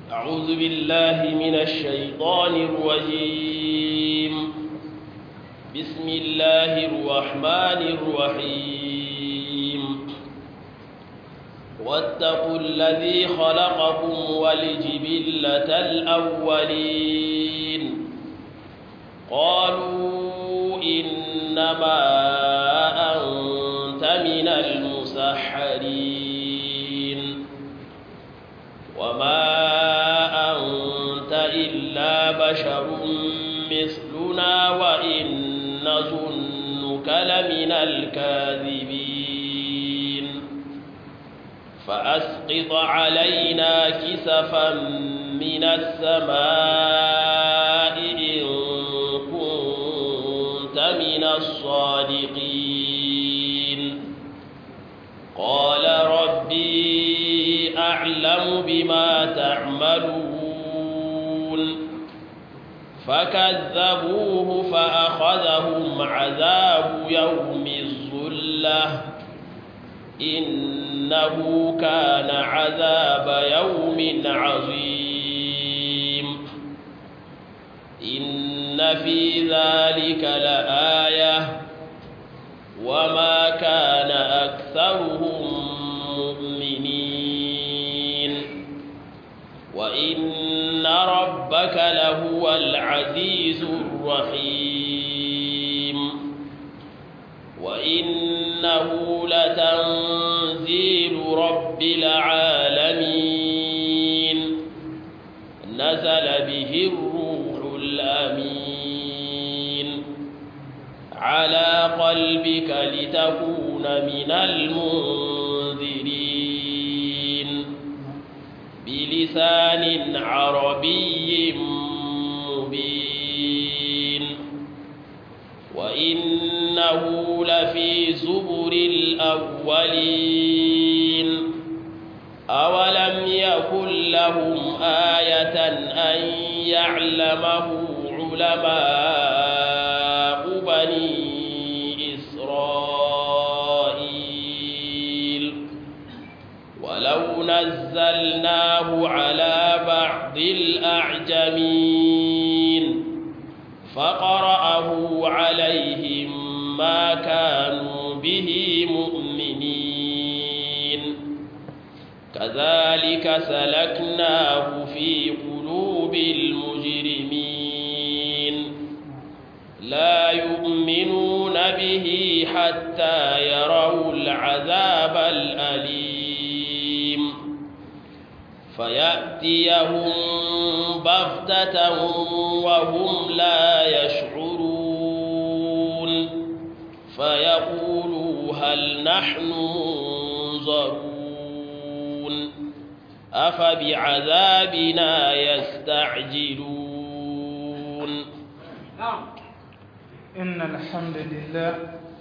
أعوذ بالله من الشيطان الرجيم بسم الله الرحمن الرحيم واتقوا الذي خلقكم والجبلة الأولين قالوا إنما أنت من المسحرين وما أنت إلا بشر مثلنا وإن نظنك لمن الكاذبين فأسقط علينا كسفا من السماء إن كنت من الصادقين قال ربي أعلم بما تعملون فكذبوه فأخذهم عذاب يوم الظلة إنه كان عذاب يوم عظيم إن في ذلك لآية وما كان أكثرهم مؤمنين وإن ربك لهو العزيز الرحيم وإنه لتنزيل رب العالمين نزل به الروح الأمين على قلبك لتكون من المنذرين بلسان عربي مبين وإنه لفي زبر الأولين أولم يكن لهم آية أن يعلمه علماء بني إسرائيل ولو نزلناه على بعض الأعجمين فقرأه عليهم ما كانوا به مؤمنين كذلك سلكناه في قلوب المجرمين لا يؤمنون به حتى يروا العذاب الأليم فيأتيهم بغتة وهم لا يشعرون فيقولوا هل نحن منظرون أفبعذابنا يستعجلون إن الحمد لله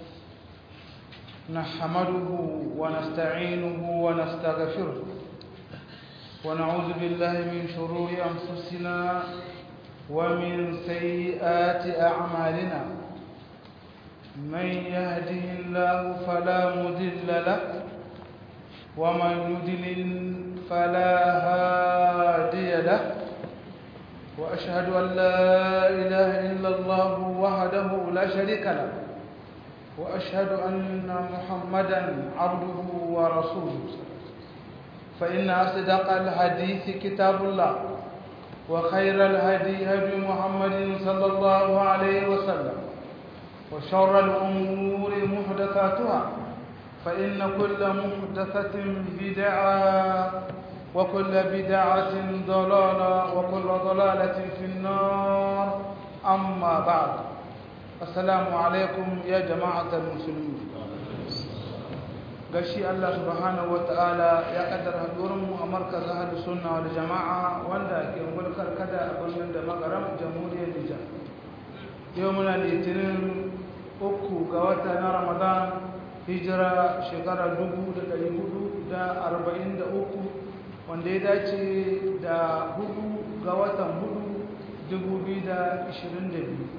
نحمده ونستعينه ونستغفره ونعوذ بالله من شرور أنفسنا ومن سيئات أعمالنا من يهده الله فلا مضل له ومن يضلل فلا هادي له وأشهد أن لا إله إلا الله وحده لا شريك له وأشهد أن محمدا عبده ورسوله فإن أصدق الحديث كتاب الله وخير الهدي هدي محمد صلى الله عليه وسلم وشر الأمور محدثاتها فإن كل محدثة بدعة وكل بدعة ضلالة وكل ضلالة في النار أما بعد السلام عليكم يا جماعة المسلمين gashi Allah subhanahu wata'ala ya kaddara hadurinmu a markazin hadu sunna wal jama'a wanda ke mulkar kada a birnin da magaram jamhuriyar Nijar yau muna litinin uku ga wata na Ramadan hijira shekara dubu da ɗari hudu da arba'in da uku wanda ya dace da hudu ga watan hudu dubu biyu da ishirin da biyu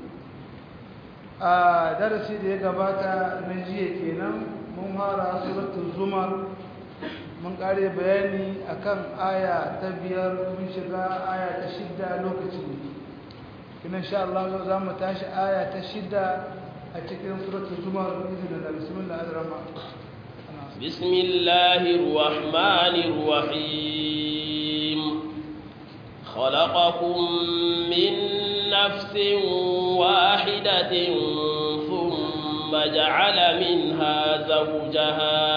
a darasi da ya gabata na jiya kenan mun fara suratul zumar mun kare bayani akan aya ta biyar mun shiga aya ta shidda lokaci kina insha Allah za mu tashi aya ta shidda a cikin suratul zumar izinin da bismillah ar-rahman بسم الله الرحمن الرحيم خلقكم من نفس واحدة ثم جعل منها زوجها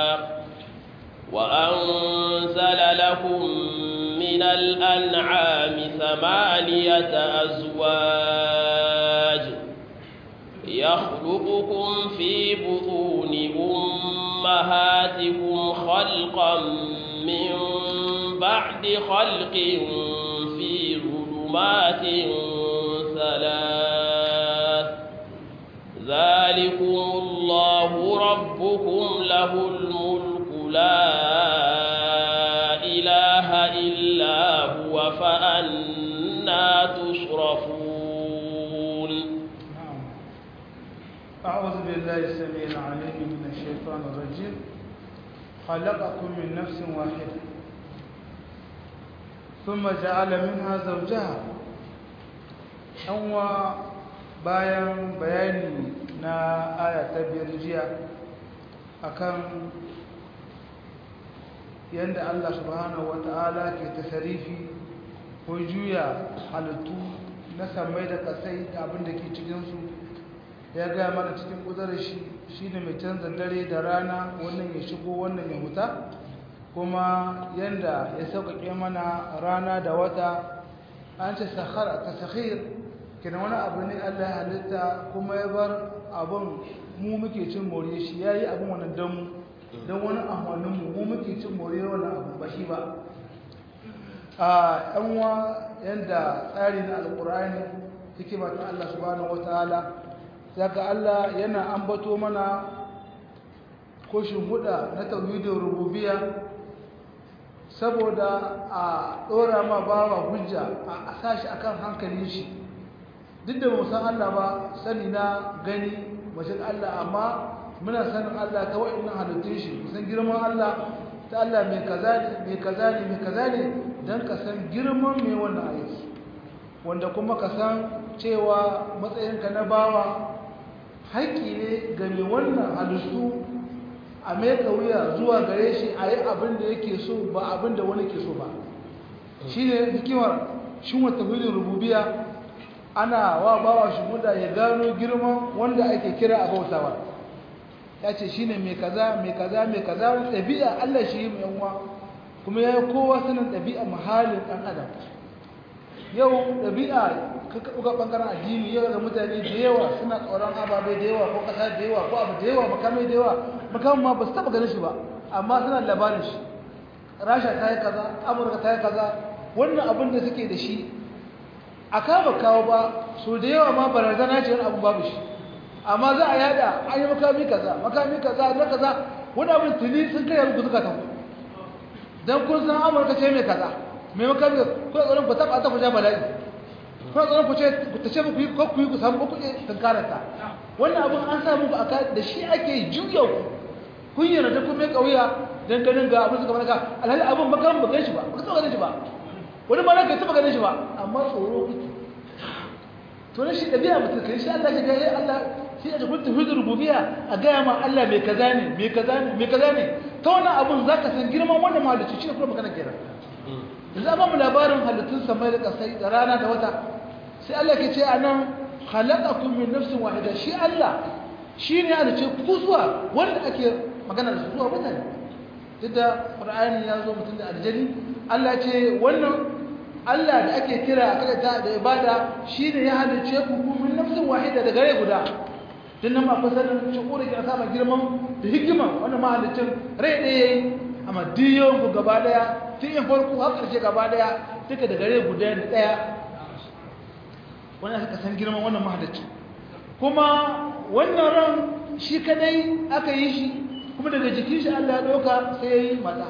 وأنزل لكم من الأنعام ثمانية أزواج يخلقكم في بطون أمهاتكم خلقا من بعد خلق في ظلمات ثلاث ذلكم الله ربكم له الملك لا إله إلا هو فأنا تصرفون أعوذ بالله السميع العليم من الشيطان الرجيم خلقكم من نفس واحدة ثم جعل منها زوجها أنوى bayan bayani na aya ta biyar jiya akan yadda Allah subhanahu wata'ala ke tasarifi ko juya halittu na samai da kasai da abin da ke cikinsu ya gaya mana cikin kudurar shi shi ne mai canza dare da rana wannan ya shigo wannan ya huta kuma yadda ya sauƙaƙe mana rana da wata an ce sahara ta sahir kina wani abu ne allah ya halitta kuma ya bar abin mu muke cin more shi ya yi abin wani don mu don wani amfaninmu mu muke cin more wani abu ba shi ba a yanwa yadda tsari na alƙur'ani hikima ta allah subhanahu wa ta'ala daga Allah yana ambato mana ko huda na tauhidin rububiyya saboda a dora ma bawa hujja a sashi akan hankalin shi duk da mu san Allah ba sani na gani mashin Allah amma muna sanin Allah ta wa'annan halittun shi san girman Allah ta Allah mai kaza ne mai kaza ne mai kaza ne dan ka san girman mai wannan aiki wanda kuma ka san cewa matsayinka na bawa haƙƙi ne ga mai wannan halittu a meka wuya zuwa gare shi a yi abin da yake so ba abin da wani ke so ba shi ne hikimar shi wata hulun rububiya ana wa bawa shi guda ya gano girman wanda ake kira a bautawa ya ce shi ne mai kaza mai kaza mai kaza wani ɗabi'a allah shi yi mai yanwa kuma ya yi kowa sanin ɗabi'a mahalin ɗan adam yau ɗabi'a ka ɗuga ɓangaren addini yau da mutane da yawa suna tsoron ababe da yawa ko ƙasa da yawa ko abu da yawa makamai da yawa makamin ma ba su taɓa ganin shi ba amma suna labarin shi rasha ta yi kaza amurka ta yi kaza wannan abin da suke da shi a kama kawo ba so da yawa ma barazana ce wani abu babu shi amma za a yada an yi makami kaza makami kaza na kaza wani abin tuni sun kai muku zuka tafi don kun san amurka ce mai kaza mai makami kuna tsoron ku taɓa ta ku ja bala'i kuna tsoron ku ce ku tace muku yi ko ku yi ku samu ku kuɗe tunkararta wannan abin an sa muku aka da shi ake juya ku kun yi rada kun mai ƙauya don ganin ga abin suka manaka alhali abin ba kan ba gan shi ba ba ka taɓa ganin shi ba wani ma na ka taɓa ganin shi ba amma tsoro kuke to na shi ɗabi'a mutum kai shi Allah ya ga ya Allah shi da kun tafi da rububiyya a gaya ma Allah mai kaza ne mai kaza ne mai kaza ne ta wannan abun zaka san girman wannan mahalicci shi ne kuma magana kenan yanzu an mu labarin halittun samai da ƙasai da rana da wata sai Allah ke ce a nan khalaqakum min nafsin wahida shi Allah shi ne halicce ku zuwa wanda ake magana da su zuwa mutane duk da Qur'ani ya zo mutum da aljani Allah ce wannan Allah da ake kira a kada da ibada shi ne ya halicce ku min nafsin wahida da gare guda din nan ma fasalin shukuri ke sama girman da hikima wannan mahalicin rai ɗaya yayi amma diyon ku gaba daya tun yin farko har ƙarshe gaba daya duka da gare guda da daya wannan aka san girman wannan mahalicci kuma wannan ran shi kadai aka yi shi kuma daga jikin shi Allah ya ɗauka sai ya yi mata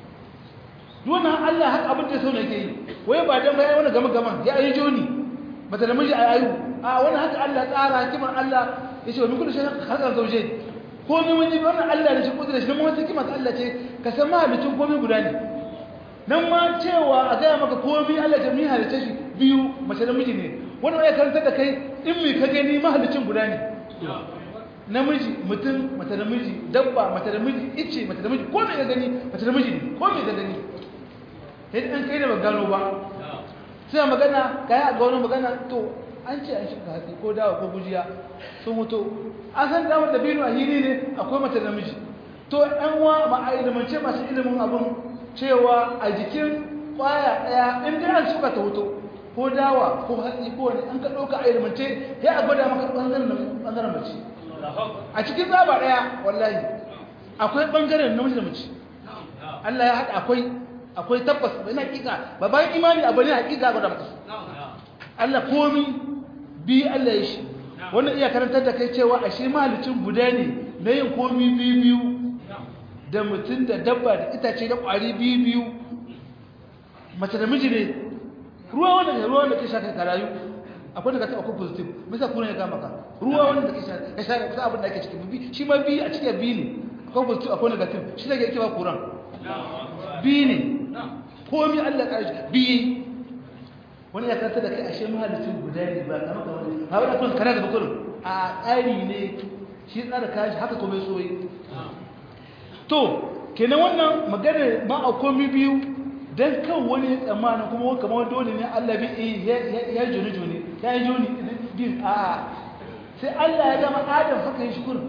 duwana Allah haka abin da sau ne ke yi wai ba don bayan wani gama gama ya yi joni mata da miji a yayu a wani haka Allah tsara hikimar Allah ya ce wa min kudu shi harkar zauje komai mun ji wannan Allah ne shi kudura shi mun wata kima ta Allah ce ka san mahalicin komai guda ne nan ma cewa a gaya maka komai Allah ta mun halice shi biyu mace da miji ne wannan ya karanta da kai in mai ka gani mahalicin guda ne namiji mutum mace da miji dabba mace da miji ice mace da miji komai ka gani mace da miji ne komai ka gani sai an kai da ba gano ba sai magana kai a ga wani magana to an ce an shiga hatsi ko dawa ko gujiya sun mutu an san damar da biyu a hili ne akwai mace da miji to ɗan wa ba a ilimance masu ilimin abin cewa a jikin kwaya ɗaya in dai an shuka ta hoto ko dawa ko hatsi ko wani an ka ɗauka a ilimance ya a gwada maka ɓangaren mace a cikin tsaba ɗaya wallahi akwai ɓangaren namiji da mace Allah ya haɗa akwai akwai tabbas bai na hakika ba bayan imani abu ne hakika gwada maka su Allah komi bi Allah ya shi wannan iya karantar da kai cewa a shi mahalicin guda ne na yin komi biyu biyu da mutum da dabba da itace da ƙwari biyu biyu mace da miji ne ruwa wanda ne ruwa wanda ke sha ka rayu akwai daga taɓa ko positive misa kuna ya gama ka ruwa wanda ke sha ka sha kusa abin da ake cikin bi shi ma biyu a cikin biyu ne akwai positive akwai negative shi da ke ba kuran biyu ne komi Allah ka shi biyu wani ya kanta da kai ashe mahalicin guda ne ba kama kama ne ha wani kun kana da bakurin a tsari ne shi tsara kashi haka kuma soyi to kenan wannan magana ma a komi biyu don kan wani tsammanin kuma kamar dole ne Allah bi ya joni joni ya yi joni bin a sai Allah ya gama adam haka yi shukurin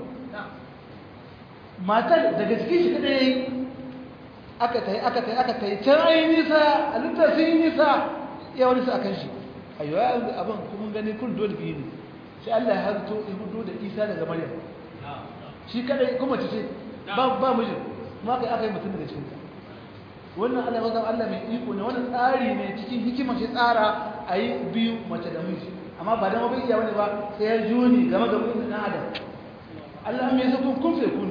matar daga cikin shi kada ya yi aka ta yi aka ta yi aka ta yi can ayi nisa a littar sun yi nisa ya wani su a kan shi ayyo ya abin kuma gani kun dole biyu ne sai Allah ya harto ya hudu da isa daga maryam shi kadai kuma ce ba ba mijin kuma aka aka yi mutum daga cikin wannan Allah ya zama Allah mai iko ne wannan tsari ne cikin hikimar shi tsara a yi biyu mace da miji amma ba da mabai iya wani ba sai ya juni game ga mutum na adam Allah mai sa kun kun sai kun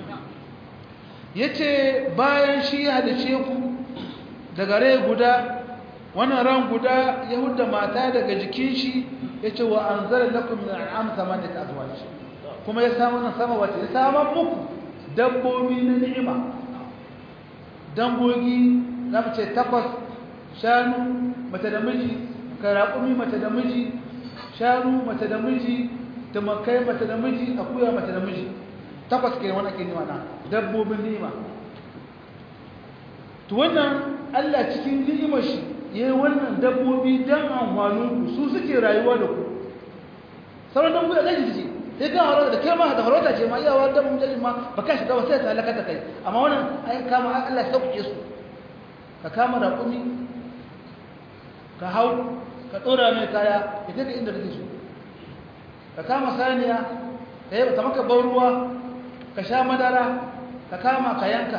yace bayan shi ya halice ku daga rai guda wannan ran guda ya hudda mata daga jikin shi ya ce wa an zara lakum min al'am samaniyat azwaj kuma ya samu nan sama wata ya samu muku dabbobi na ni'ima dangogi za mu ce takwas shanu mace da miji karaƙumi mace da miji shanu mace da miji tumakai mace da miji akuya mace da miji takwas ke wani ake nima na dabbobin ni'ima to wannan Allah cikin ni'imar shi yi wannan dabbobi don amfaninku su suke rayuwa da ku sauran dabbobi a zai jiji sai ka harota da kai ma da harota ce ma iyawa da mun jajin ma ba ka shiga ba sai ta halaka da kai amma wannan ai kama Allah ya sauke su ka kama raƙumi ka hau ka ɗora mai kaya ya kai inda kake so ka kama saniya ka yi ta maka ban ruwa ka sha madara ka kama ka yanka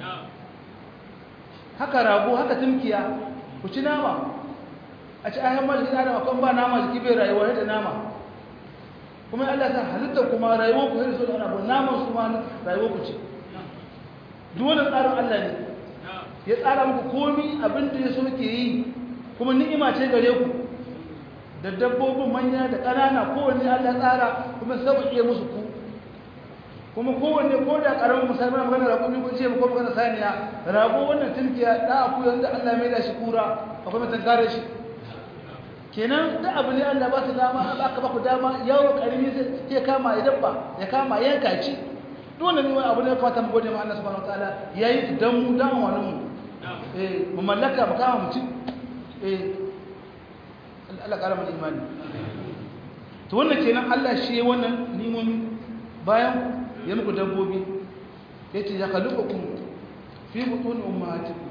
haka rago haka tumkiya ku ci nama a ci ayan majiki adam akwai ba nama jiki bai rayuwa da nama kuma Allah ta halitta kuma rayuwar ku sai so ana ba naman su ma rayuwar ku ce duk wannan tsarin Allah ne ya tsara muku komi abin da ya so ke yi kuma ni'ima ce gare ku da dabbobin manya da ƙanana kowanne Allah tsara kuma sauƙi musu ku kuma kowanne ko da ƙaramin musamman magana rago ne ko ce ko magana saniya rago wannan tunkiya da aku yanda Allah mai da shi kura akwai mutan kare shi kenan da abu ne Allah ba su dama ba ka ba ku dama yawo karimi sai ya kama ya dabba ya kama yanka ci dole ne wani abu ne fata mu gode ma Allah subhanahu wataala yayi dan mu dan wani mu eh mu mallaka mu kama mu ci eh Allah kara mu imani to wannan kenan Allah shi wannan nimomi bayan ya muku dabbobi ya ce ya kalubakum fi butun ummahatikum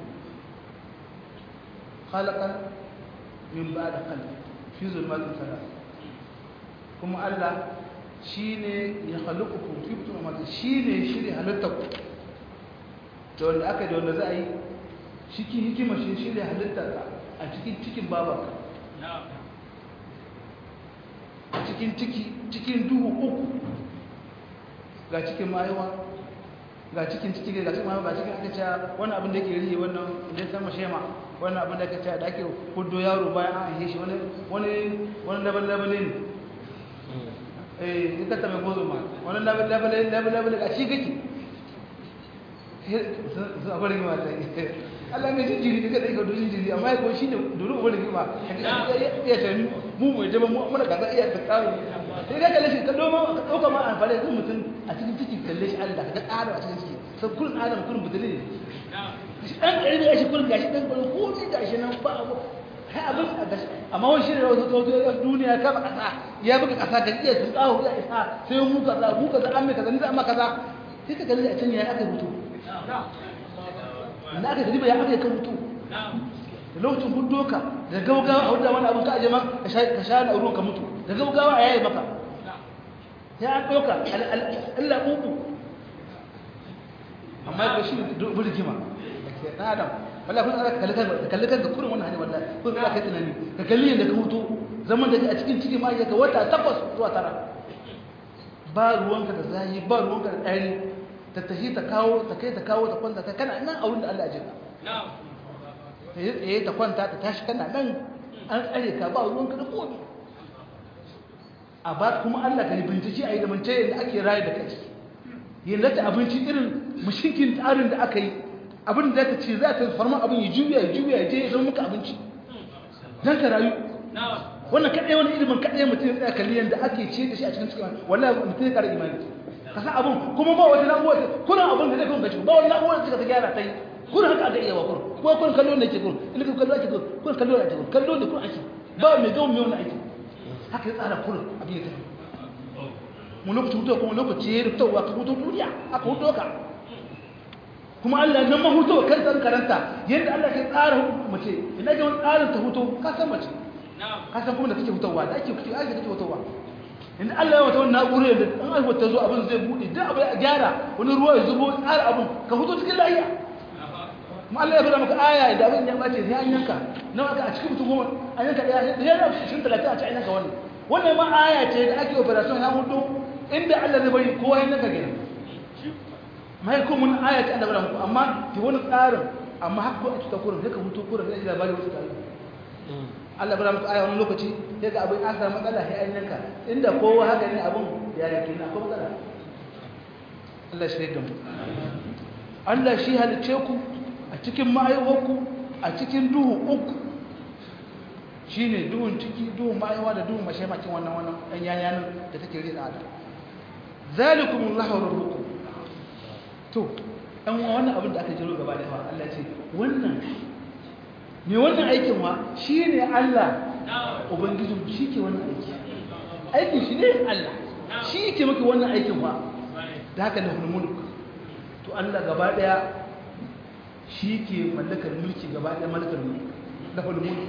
khalaqan min ba'da qalb fi zulmatin salat kuma Allah shine ya kalubakum fi butun ummahatikum shine shiri halitta ku da wanda aka da wanda za a yi cikin hikima shi shirya halitta ka a cikin cikin babanka a cikin ciki cikin duhu uku ga cikin mayuwa ga cikin ciki ga cikin mayuwa ga cikin aka cewa wani abin da ke rihe wannan da ya sama shema wannan abin da aka cewa da ake hudu yaro bayan an ahe shi wani wani wani laban labanin eh ita ta mai gozo ma wannan labar labar labar labar a shi kake su akwai rigima ta Allah mai jinjiri da kada ka dojin jiri amma ya shi ne dole akwai rigima ya ta mu mai jama mu mana kaza iya ta kawo sai ka kalle shi ka doma ka dauka ma amfani da mutum a cikin ciki kalle shi Allah ka tsara a cikin ciki sai kullun adam kullun budule ne shi dan kare ne shi kullun gashi dan kullun ko ne gashi nan ba abu kai abin a gashi amma wani shirin wasu tsohon duniya ka ba kasa ya buga kasa ga iya sun tsawo ya isa sai mu kaza mu kaza an mai kaza ni za amma kaza sai ka kalli a can ya aka mutu da aka gari ba ya aka yi kan mutu da lokacin hudu ka da gaugawa a wadda wani abin ka aje ma ka sha na ruwan ka mutu da gaugawa a yayi maka ya an ɗauka Allah uku amma ya shi burgima na adam wallahi kun aka kalli kan kalli kan ka kurin wannan hali wallahi kun za ka tunani ka kalli yadda ka hutu zaman da a cikin ciki ma ka wata takwas zuwa tara ba ruwanka da zahi ba ruwanka da ɗari ta tafi ta kawo ta kai ta kawo ta kwanta ta kana nan a wurin da Allah ya jika ta yi tsaye ta kwanta ta tashi kana nan an tsare ka ba ruwanka da komi a ba kuma Allah ka yi bincike a yi da mance yadda ake rayu da kai yadda ta abinci irin mushinkin tsarin da aka yi abin da ka ce za ka farma abin ya juya ya juya ya je ya zama muka abinci don ka rayu wannan kaɗai wani ilimin kaɗai mutum ya tsaya kalli yadda ake ce da shi a cikin cikin wallahi mutum ya ƙara imani ka san abin kuma ba wata na'uwa kuna abin da zai kuma gaci ba wani na'uwa da suka ta gyara ta yi kuna haka aka iya wa kun kuma kun kallo ne ke kun ilimin kallo ake kun kun kallo ake kun kallo ne kun ake ba mai gawo mai wani aiki haka ya tsara kun abin ya tafi mu lokaci hutu kuma lokaci ya ruftowa ka hutu duniya aka hutu ka kuma Allah nan ma hutu kan san karanta yadda Allah ke tsara mace ina ga wani tsarin ta hutu ka san mace ka san kuma da kake hutawa da ake kake aiki kake hutawa in Allah ya wata wannan na'urar da an aiwata ta zo abin zai bude duk abin ya gyara wani ruwa ya zubo tsara abin ka hutu cikin lafiya kuma Allah ya fara maka aya da abin ya bace sai an yanka nawa ka a cikin mutum goma an yanka daya da yana cikin 30 a ci an yanka wannan wannan ma aya ce da ake operation ya hudu inda Allah zai bari kowa ya yanka gina mai kuma mun aya ce Allah bara muku amma ki wani tsarin amma haka ko a cikin kurin sai ka hutu kurin sai labari wasu tsarin Allah bara muku aya wani lokaci sai ga abin an samu matsala sai an yanka inda kowa haka ne abin ya yake na ko matsala Allah shi da mu Allah shi halice ku a cikin ma'aiwarku a cikin duhu uku shine duhun ciki duhun ma'aiwa da duhun mashaimakin wannan wannan ɗan yayanin da take rina da zalikumullahu rabbukum to ɗan wannan abin da aka jiro gaba da yawa Allah ce wannan me wannan aikin wa shi ne Allah ubangijin shi ke wannan aiki aikin shi ne Allah shi ke maka wannan aikin wa da haka da mulk to Allah gaba daya shi ke mallakar mulki gaba daya mallakar mulki da mulk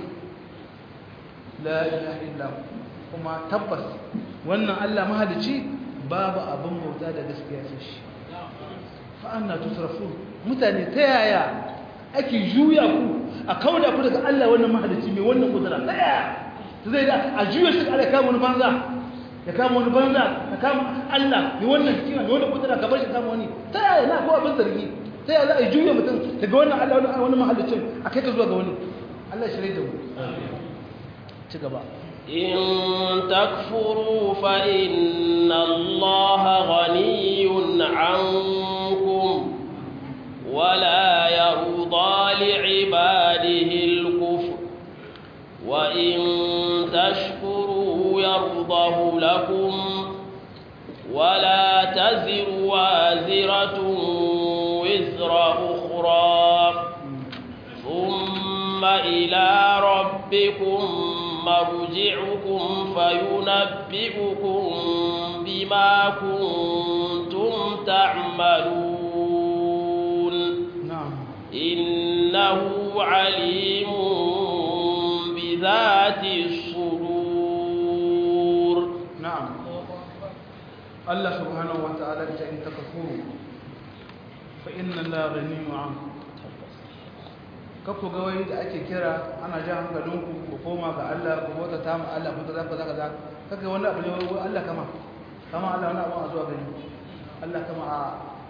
la ilaha illa kuma tabbas wannan Allah mahalici babu abin bauta da gaskiya sai shi fa anna tusrafun mutane ta yaya ake juya ku a kauda ku daga Allah wannan mahalici mai wannan kudura ta yaya zai da a juya shi Allah kama wani banza ya kama wani banza ya kama Allah mai wannan hikima mai wannan kudura ka bar shi kama wani ta yaya na ko abin zargi ta yaya za a juya mutum daga wannan Allah wani mahalicin a kai ka zuwa ga wani Allah shi da mu ci gaba إن تكفروا فإن الله غني عنكم ولا يرضى لعباده الكفر وإن تشكروا يرضه لكم ولا تزر وازرة وزر أخرى ثم إلى ربكم مرجعكم فينبئكم بما كنتم تعملون نعم إنه عليم بذات الصدور نعم الله سبحانه وتعالى إن تكفروا فإن الله غني عنكم kakku ga wai da ake kira ana jan hankalinku ku koma ga Allah ku bauta ta mu Allah ku kaza kaza kaza kaga wani abu ne wai Allah kama kama Allah wani abu a zuwa gani Allah kama a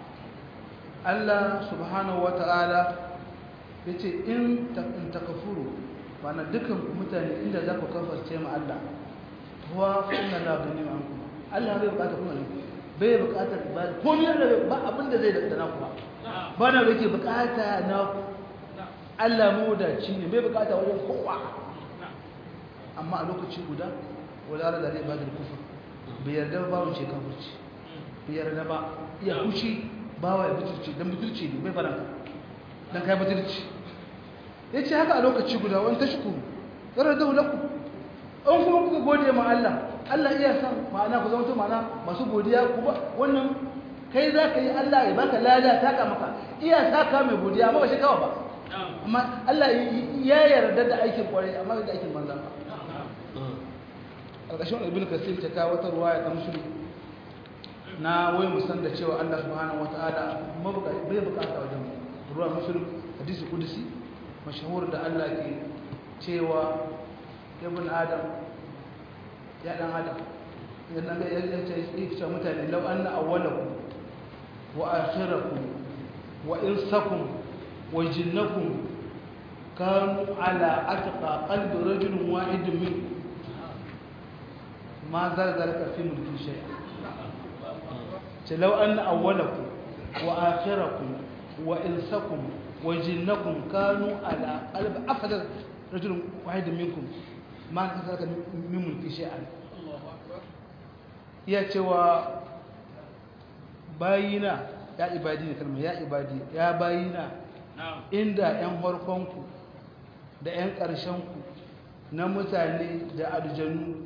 Allah subhanahu wata'ala yace in ta in takafuru bana dukan ku mutane inda za ku kafarce mu Allah huwa fa inna la gani anku Allah bai bukata kuma ne bai bukata ba ko ne ba abin da zai da na kuwa ba na da yake bukata na ku Allah mu da ci ne bai bukata wajen kowa amma a lokaci guda wala da zai ba da kufa bai yarda ba wance kafirci bai yarda ba iya kushi ba wa ya butulci dan butulci ne bai faranta dan kai butulci yace haka a lokaci guda wani tashkuru yarda lakum an kuma kuka gode ma Allah Allah iya san ma'ana ku zama ma'ana masu godiya ku ba wannan kai za ka yi Allah ya baka lada taka maka iya saka mai godiya amma ba shi kawa ba amma Allah ya yarda da aikin kwarai amma da aikin banza ba alƙashin ibn kasir ta kawo wata ruwaya ta musulmi na wai musan da cewa Allah subhanahu wataala bai bukata wajen ruwa musulmi hadisi kudusi mashahur da Allah ke cewa ibn adam ya dan adam idan ga ya ce yake mutane law anna awwalakum wa akhirakum wa insakum wa jinnakum kanu ala atqa qalbi rajulin wahidin min ma zar zalika fi mulki shay'a ce law anna awwalakum wa akhirakum wa insakum wa jinnakum kanu ala qalbi afdal rajulin wahidin minkum ma na zaka min mulki shay'an iya cewa bayina ya ibadi ne kalmar ya ibadi ya bayina inda yan harkonku da yan ƙarshenku na mutane da aljanu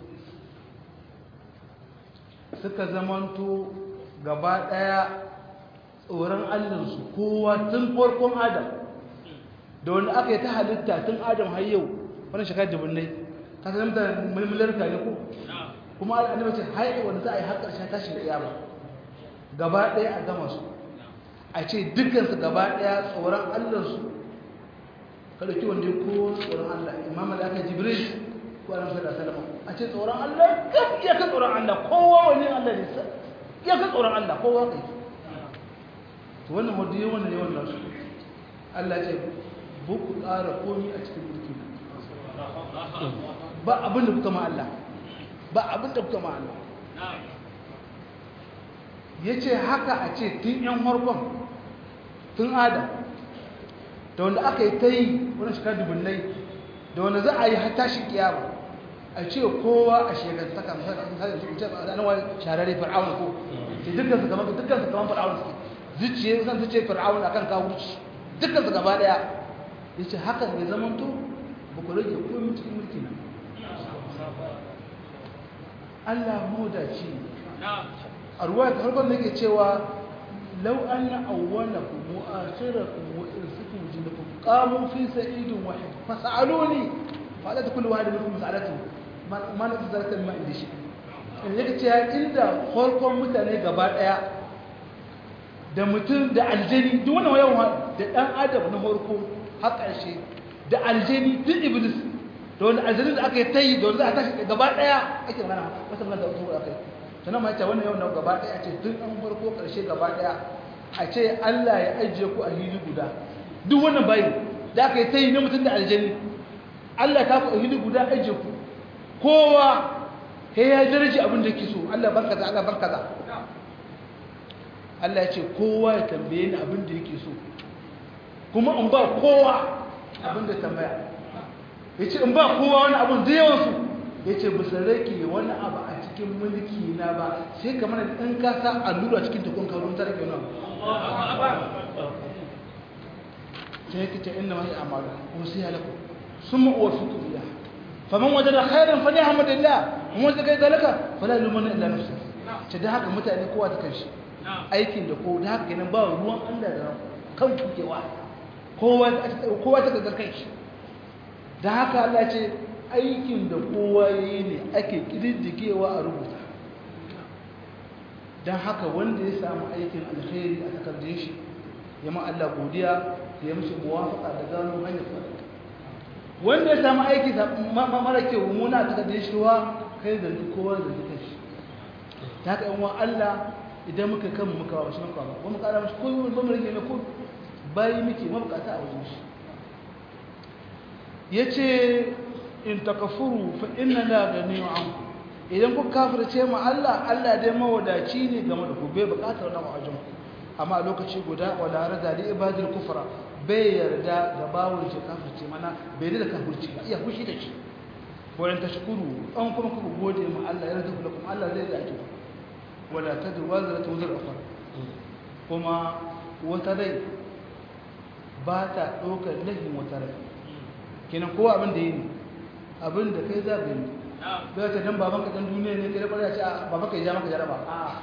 suka zamanto gaba ɗaya tsoron allinsu kowa tun farkon adam da wanda aka yi ta halitta tun adam har yau wani shekar dubunnai ka san mutane mulmular ka ne ko kuma annabi ce har wanda za a yi har ƙarshen tashin kiyama gaba ɗaya a gama su a ce dukkansu gaba ɗaya tsoron allansu ka ɗauki wanda ya kowa tsoron allah imam da aka jibril ko annabi sallallahu alaihi wasallam a ce tsoron allah kaf ya ka tsoron allah kowa wani allah ne ya ka tsoron allah kowa kai to wannan wanda ya wannan yawan nasu allah ce ba ku ƙara komi a cikin mulki ba abin da kuka ma allah ba abin da kuka ma allah ya ce haka a ce tun yan harkon tun adam da wanda aka yi ta yi wani shekar dubunnai da wanda za a yi hata shi kiyama a ce kowa a shekantaka misali su ce a nan wani shararri fir'aun ko ce dukkan su kamar dukkan su kamar fir'aun suke zuciye zan su ce fir'aun akan kawo wuce dukkan su gaba daya ya ce hakan ya zama to ba ku rage komai cikin mulki na Allah modaci a ruwa ta harkar da ke cewa lau an na awwalakum wa akhirakum wa insakum jinnakum qamu fi sa'idin wahid fas'aluni fa la kullu wahid minkum mas'alatu ma na tazarata ma inda shi in yake cewa inda farkon mutane gaba daya da mutum da aljani duk wannan yawan da dan adam na farko har ƙarshe da aljani duk iblis da wani aljani da aka yi tayi da wanda aka tashi gaba daya ake magana wata magana da wata aka yi sannan ma ce wannan yau na gaba ɗaya ce duk an farko ƙarshe gaba ɗaya a ce Allah ya ajiye ku a hili guda duk wannan bayi da aka yi ta yi na mutum da aljani Allah ta ku a hili guda ajiye ku kowa ya ya daraji abin da ke so Allah barka za Allah barka za Allah ya ce kowa ya tambaye ni abin da yake so kuma in ba kowa abin da tambaya ya ce in ba kowa wani abin da yawansu ya ce bisa rake wani abu a cikin mulki na ba sai kamar in ka sa allura cikin tukun karun ta rake wani ta yake ce inda masu amalu wasu ya laku sun ma'uwa su turiya faman waje da khairan fali hamadillah kuma wanda kai zalaka fala lumana illa nafsa ce da haka mutane kowa ta kanshi aikin da ko da haka kenan ba ruwan Allah da kan kukewa kowa kowa ta ga kanshi da haka Allah ce aikin da kowa ya yi ne ake ƙididdigewa a rubuta don haka wanda ya samu aikin alkhairi a takardun shi ya ma Allah godiya ya mishi muwafaka da gano hanyar fara wanda ya samu aiki mara kyau muna a takardun shi wa kai da duk kowa da duk shi ta haka yan Allah idan muka kan muka ba shi muka ba wani kara mashi koyi wani bamar mai ko bayi muke mabukata a wajen shi ya ce in takafuru fa inna la ganiyu anku idan ku kafirce mu Allah Allah dai mawadaci ne game da ku bai bukatar wannan wajen amma a lokaci guda wala rada li ibadil kufra bai yarda ga bawon shi kafirce mana bai da kafirci ba iya fushi da shi wayan tashkuru an kuma ku gode mu Allah ya yarda kuma Allah zai da ki wala tadu wazra tawzir ukhra kuma wata rai ba ta ɗaukar laifin wata rai kenan kowa abin da yi ne abin da kai za ka yi bai ta dan babanka dan duniya ne kai kwarai a ce a babanka ya ja maka jaraba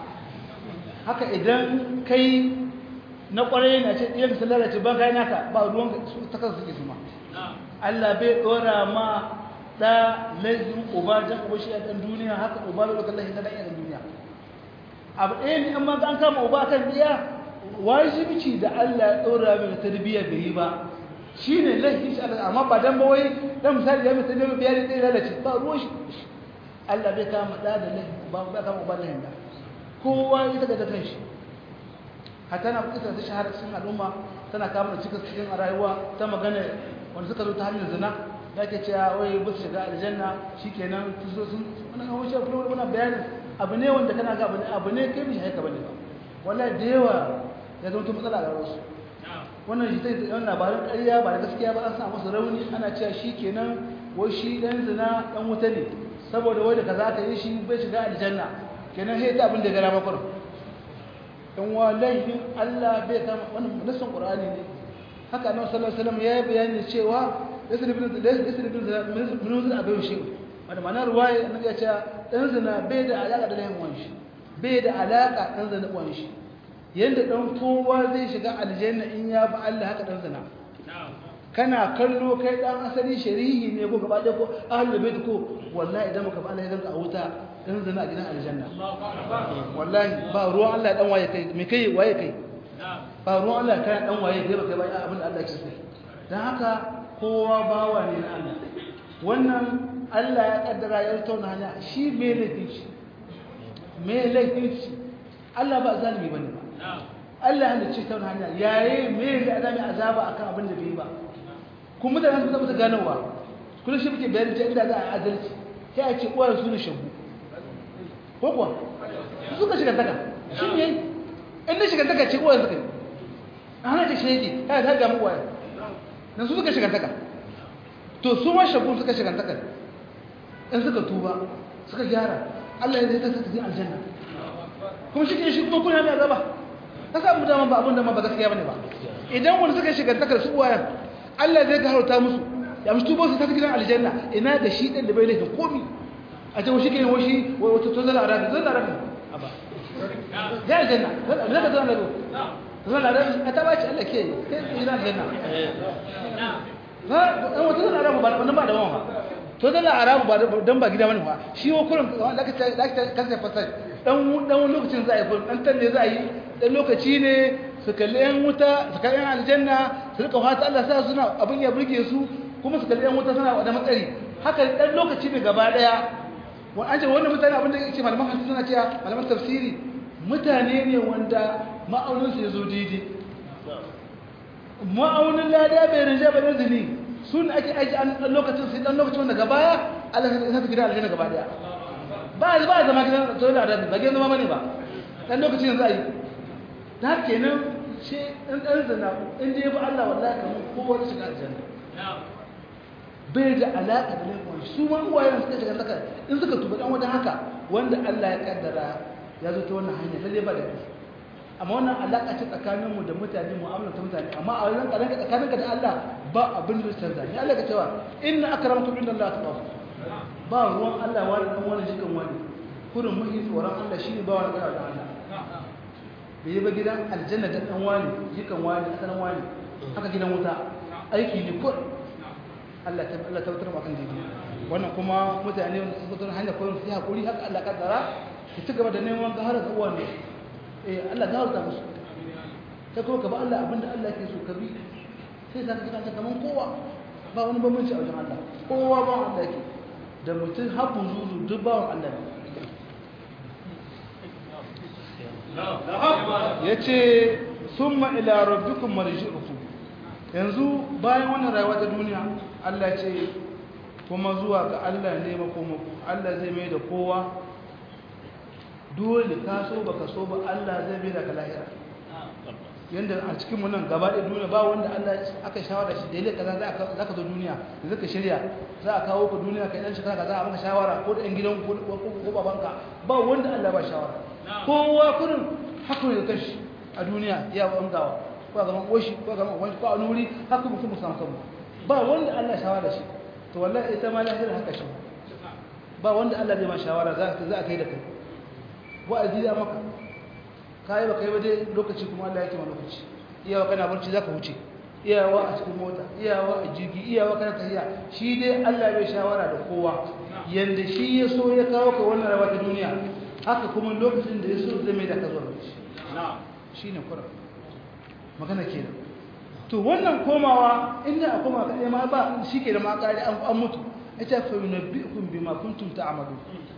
haka idan kai na kwarai na ce ɗiyan su lalace ban kai naka ba ruwan su ta kansu suke su ma Allah bai ɗora ma da laifin uba jan uba shi a ɗan duniya haka uba bai ɗaukar laifin na ɗan duniya abu ɗaya ne in ma an kama uba kan biya wajibici da Allah ya ɗora mai tarbiyya bai yi ba shi ne laifin shi Allah amma ba dan ba wai dan misali ya mutane mai biyar da lalace ba ruwan shi Allah bai kama da da laifin ba ba kama uba laifin da kowa ya daga da kanshi hatta na kuka ta shahara cikin al'umma tana kama da cikin cikin rayuwa ta magana wanda suka zo ta hanyar zina da ke cewa wai ba su shiga aljanna shikenan su zo sun wannan wuce kuma wannan bayanin abu ne wanda kana ga abu ne kai mishi haika bane ba wallahi da yawa ya zama matsala a wasu wannan shi zai yawan labarin ƙarya ba da gaskiya ba an sa masa rauni ana cewa shi kenan wai shi ɗan zina ɗan wuta ne saboda wai da kaza ka yi shi bai shiga aljanna kenan sai ta abin da ya gara makon in wa laifin Allah bai kama wannan nassin Qur'ani ne haka annabi sallallahu alaihi wasallam ya yi bayani cewa yasir ibn yasir ibn zina min zina abai shi wanda ma'anar ruwaya annabi ya ce ɗan zina bai da alaka da laifin wani shi bai da alaka ɗan zina wani shi yadda ɗan kowa zai shiga aljanna in ya bi Allah haka ɗan zina kana kallo kai ɗan asali sharihi ne ko gaba ɗaya ko ahlul bait ko wallahi idan muka bi Allah ya ganka a wuta ɗan zina a gidan aljanna wallahi ba ruwan Allah ɗan waye kai me kai waye kai ba ruwan Allah kai ɗan waye kai ba kai ba abin da Allah ya ce dan haka kowa bawa ne na Allah wannan Allah ya kaddara ya tauna hanya shi me laifin shi me laifin shi Allah ba zalimi bane ba Allah ya ce ta wani hanya yayi me da adami azaba akan abin da bai ba kuma mutane sun zama ganowa kullum shi muke bayani ta inda za a adalci sai a ce uwar su ne shagu ko kuwa su suka shiga daga shi ne in na shiga daga ce uwar suka yi a hana ta shege ta ta gamu uwar na su suka shiga daga to su ma shagu suka shiga daga in suka tuba suka gyara Allah ya zai ta sa ta aljanna kuma shi ke shi kuma kuna mai azaba ka samu dama ba abin da ma ba gaskiya bane ba idan wani suka shiga takar su uwayen Allah zai gaharta musu ya musu tubo su ta gidan aljanna ina da shi din da bai laifin komi a ce shi kenan wai shi wai wata to zalla arabi zalla arabi aba ya aljanna zalla zalla arabi zalla arabi a ta baci Allah ke kai gidan aljanna ha dan wata zalla arabi ba nan ba da wani to zalla arabi ba dan ba gida bane fa shi wa kullum da ka da ka kasa fasai dan dan lokacin za a yi kullum dan tanne za a yi dan lokaci ne su kalli yan wuta su kalli yan aljanna su rika fata Allah sa suna abin ya burge su kuma su kalli yan wuta suna da matsari haka dan lokaci ne gaba daya wa an ce wannan mutane abin da yake malaman hadisi suna cewa malaman tafsiri mutane ne wanda ma'aunin su yazo daidai ma'aunin lada bai rinja ba da zini sun ake aiki an dan lokacin sai dan lokacin wanda gaba ya Allah ya sa gidan aljanna gaba daya ba ba zama gidan to da ba gidan zama bane ba dan lokacin yanzu ayi da kenan ce ɗan ɗan zana in dai ba Allah wallahi kamar kowa da shiga aljanna bai da alaƙa da laifin su ma uwayen suka shiga saka in suka tuba dan wajen haka wanda Allah ya kaddara ya zo ta wannan hanya lalle ba da kai amma wannan alaƙa ce tsakanin mu da mutane mu'amala ta mutane amma a wannan karanka tsakaninka da Allah ba abin da canza ni Allah ka cewa inna akramakum inda Allah atqakum ba ruwan Allah wani dan wani jikan wani kurin muhi tsoron Allah shine ba wani gara da Allah bai yi ba gidan aljanna da ɗan wani jikan wani asalin wani haka gidan wuta aiki ne kur Allah ta Allah ta wutar makan daidai wannan kuma mutane wanda suka zo hanyar koyon su hakuri haka Allah kaddara ki ci gaba da neman gahara ga uwan eh Allah gafarta musu kai kuma ka ba Allah abinda Allah ke so ka bi sai ka ga kaman kowa ba wani bambanci a wajen Allah kowa ba Allah yake da mutum habbun zuzu duk bawan Allah ne ya ce sun ma'ila rabbikum marji'ukum yanzu bayan wannan rayuwa ta duniya Allah ce kuma zuwa ga Allah ne makomaku Allah zai mai da kowa dole ka so baka so ba Allah zai mai da ka lahira yanda a cikin mu nan gaba da duniya ba wanda Allah aka shawara shi daidai kaza za ka zo duniya da zaka shirya za a kawo ka duniya kai dan shekara kaza a maka shawara ko da yan gidan ko ko babanka ba wanda Allah ba shawara kowa kurin hakuri da kashi a duniya ya wangawa ko ga man koshi ko ga man wani ko a nuri haka mutum musamman kanmu ba wanda Allah shawara shi to wallahi ita ma lahira haka shi ba wanda Allah zai ma shawara za ka za a kai da kai wa'azi da maka kai ba kai ba dai lokaci kuma Allah yake ma lokaci iyawa kana barci zaka wuce iyawa a cikin mota iyawa a jirgi iyawa kana tafiya shi dai Allah bai shawara da kowa yanda shi ya so ya kawo ka wannan rawa ta duniya haka kuma lokacin da ya so zai mai da ka zuwa shi shine kura magana kenan to wannan komawa inda a koma kaɗai ma ba shi ke da makari an mutu ita fa yunabbi'ukum bima kuntum ta'malu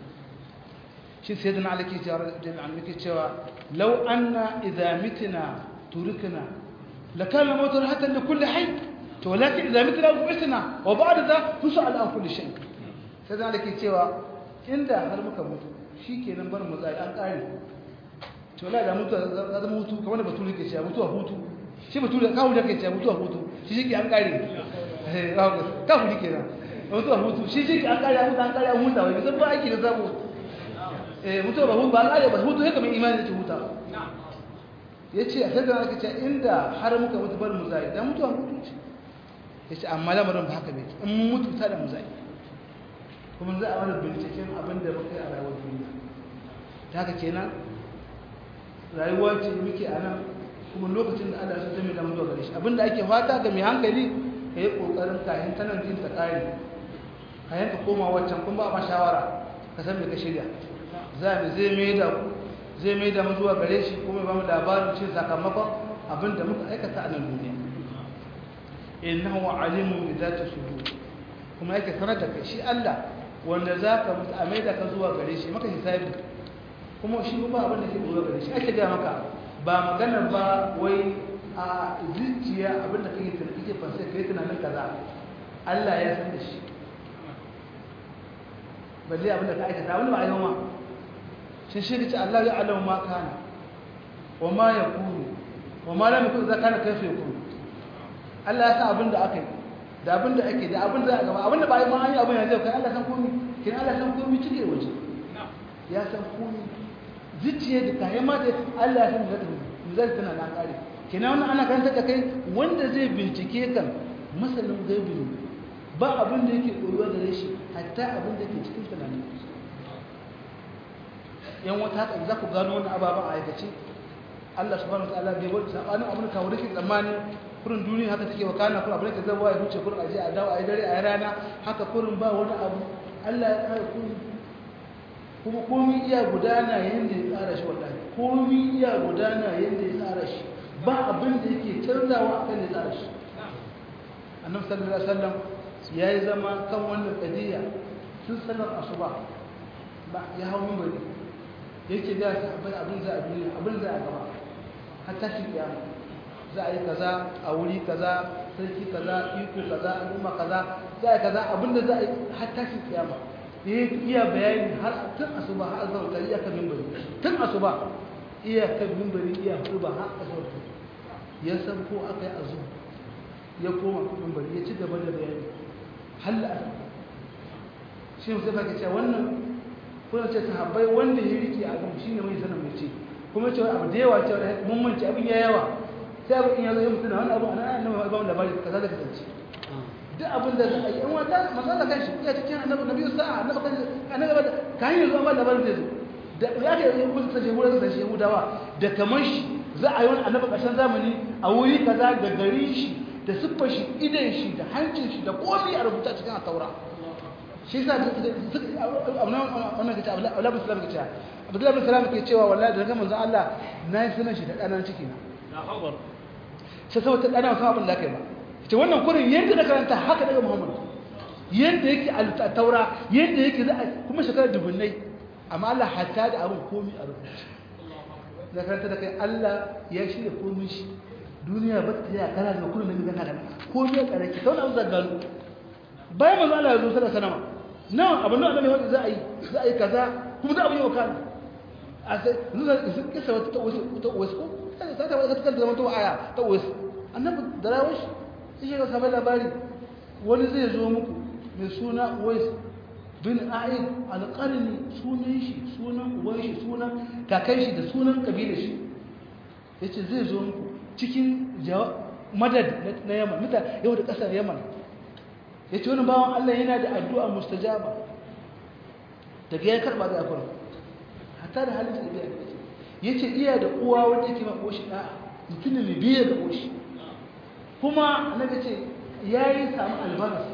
shi sai dan alaki alaki cewa law anna idza mitna turikna lakana mawtu rahatan li kulli hayy to walakin idza mitna bu'ithna wa ba'da dha tus'al an kulli shay sai dan alaki cewa inda har muka mutu shikenan bar mu tsaya an kare to la da mutu da zama hutu kamar da bature ke cewa mutuwa hutu shi bature kawo da ke cewa mutuwa hutu shi shi ke an kare eh kawo ne kenan mutuwa hutu shi shi ke an kare an kare an huta wai zan ba aiki da zabo eh mutuwa ba hutu ba kare ba hutu haka mai imani da huta yace a sai da aka ce inda har muka mutu bar mu zai da mutuwa hutu ce yace amma lamarin ba haka bai in mun mutu ta da mu zai kuma za a wani binciken abin da muka yi a rayuwar duniya ta haka kenan rayuwa ce muke a nan kuma lokacin da Allah ya zama da mutuwa gare shi abinda ake fata ga mai hankali ka yi kokarin kayan tanan jin ta kare kayan ka koma waccan kun ba ma shawara ka san me ka shirya za mu zai mai da ku zai mai da mu zuwa gare shi kuma ba mu labarin cin sakamakon abinda muka aikata a nan duniya innahu alimun bi zati sudur kuma yake sanar da kai shi Allah wanda zaka mutu a mai da ka zuwa gare shi maka hisabi kuma shi ba abin da ke dora gare shi ake ga maka ba magana ba wai a zuciya abin da kake tunani kake fansa kai tunanin kaza Allah ya san da shi balle abin da ka aikata wani ba a yi ma shi shi ce Allah ya alamu ma kana wa ma ya kuru wa ma lam yakun zakana kaifa yakun Allah ya san abin da aka yi da abin da ake da abin da aka gaba abin da ba yi ma an yi abin ya zai kai Allah san komai kin Allah san komai cike waje ya san komai zuciya da kayan mata Allah ya san da zai tana na kare kina wannan ana karanta da kai wanda zai bincike kan masanin gaibi ne ba abin da yake koyuwa da shi hatta abin da ke cikin tunanin yan wata haka za ku gano wannan ababen a aikace Allah subhanahu wataala bai wani sabanin abin ka wurin tsammani kurin duniya haka take wakana kurin abin da zai ya huce kurin aje a dawo a yi dare a yi rana haka kurin ba wani abu Allah ya kare kurin kuma komi iya gudana yadda ya tsara shi wallahi komi iya gudana yadda ya tsara shi ba abin da yake canzawa akan ya tsara shi annabi sallallahu alaihi wasallam yayi zama kan wannan kadiya tun sanar asuba ba ya hawo minbari yake da sahabbai abin za a duniya abin za a gaba har tashi kiyama za a yi kaza a wuri kaza sarki kaza iko kaza al'umma kaza za a yi kaza abin da za a yi har tashi kiyama iya bayani har tun asuba har zuwa ta iya kan mimbari tun asuba iya kan mimbari iya hudu har asuba ya san ko aka yi azu ya koma kan mimbari ya ci gaba da bayani halla a shi musu ka ce wannan kuna ce sahabbai wanda ya rike a kan shine mai sanin mai ce kuma ce abu da yawa ce mun mance abin ya yawa sai abin ya zo ya mutuna wannan abu ana annabi ba mu labari kaza da kasance duk abin da za a yi yan wata matsala kan shi ya cikin annabi nabi sa'a annabi kan annabi da kan yi zuwa da barin zai zo da ya ga yin musu sace wurin sace Yahudawa da kamar shi za a yi wani annabi ƙarshen zamani a wuri kaza da garin shi da siffar shi idan shi da hancin shi da komai a rubuta cikin taura shi yasa wannan kace Abdullahi bin Salam kace Abdullahi bin Salam ke cewa wallahi daga manzon Allah na yi sunan shi da ɗanan ciki na sai saboda ɗana wasu abin da kai ba ce wannan kurin yadda da karanta haka daga muhammadu yadda yake a taura yadda yake za a kuma shekarar dubunnai amma Allah hatta da abin komi a rubuce da karanta da kai Allah ya shirya komi shi duniya ba ta yi kara da kurin da gana da komi a karaki ta wani abu zagalo bayan manzo Allah ya zo sallallahu alaihi wasallam nan abin da annabi ya za a yi za a yi kaza kuma da abin yau kana a sai zuwa kisa wata ta wasu ta wasu ko sai ta ta kanta zaman to aya ta wasu annabi da rawar shi shi ga sabai labari wani zai zo muku mai suna Uwais bin A'id al-Qarni sunan shi sunan uwan shi sunan kakan shi da sunan kabilar shi yace zai zo muku cikin madad na Yaman muta yau da kasar Yaman yace wani bawan Allah yana da addu'a mustajaba daga ya karba da akwai hatta da halin da biya yace iya da uwa wanda yake ma koshi da mutum ne biye da koshi kuma annabi ce yayi samu albaras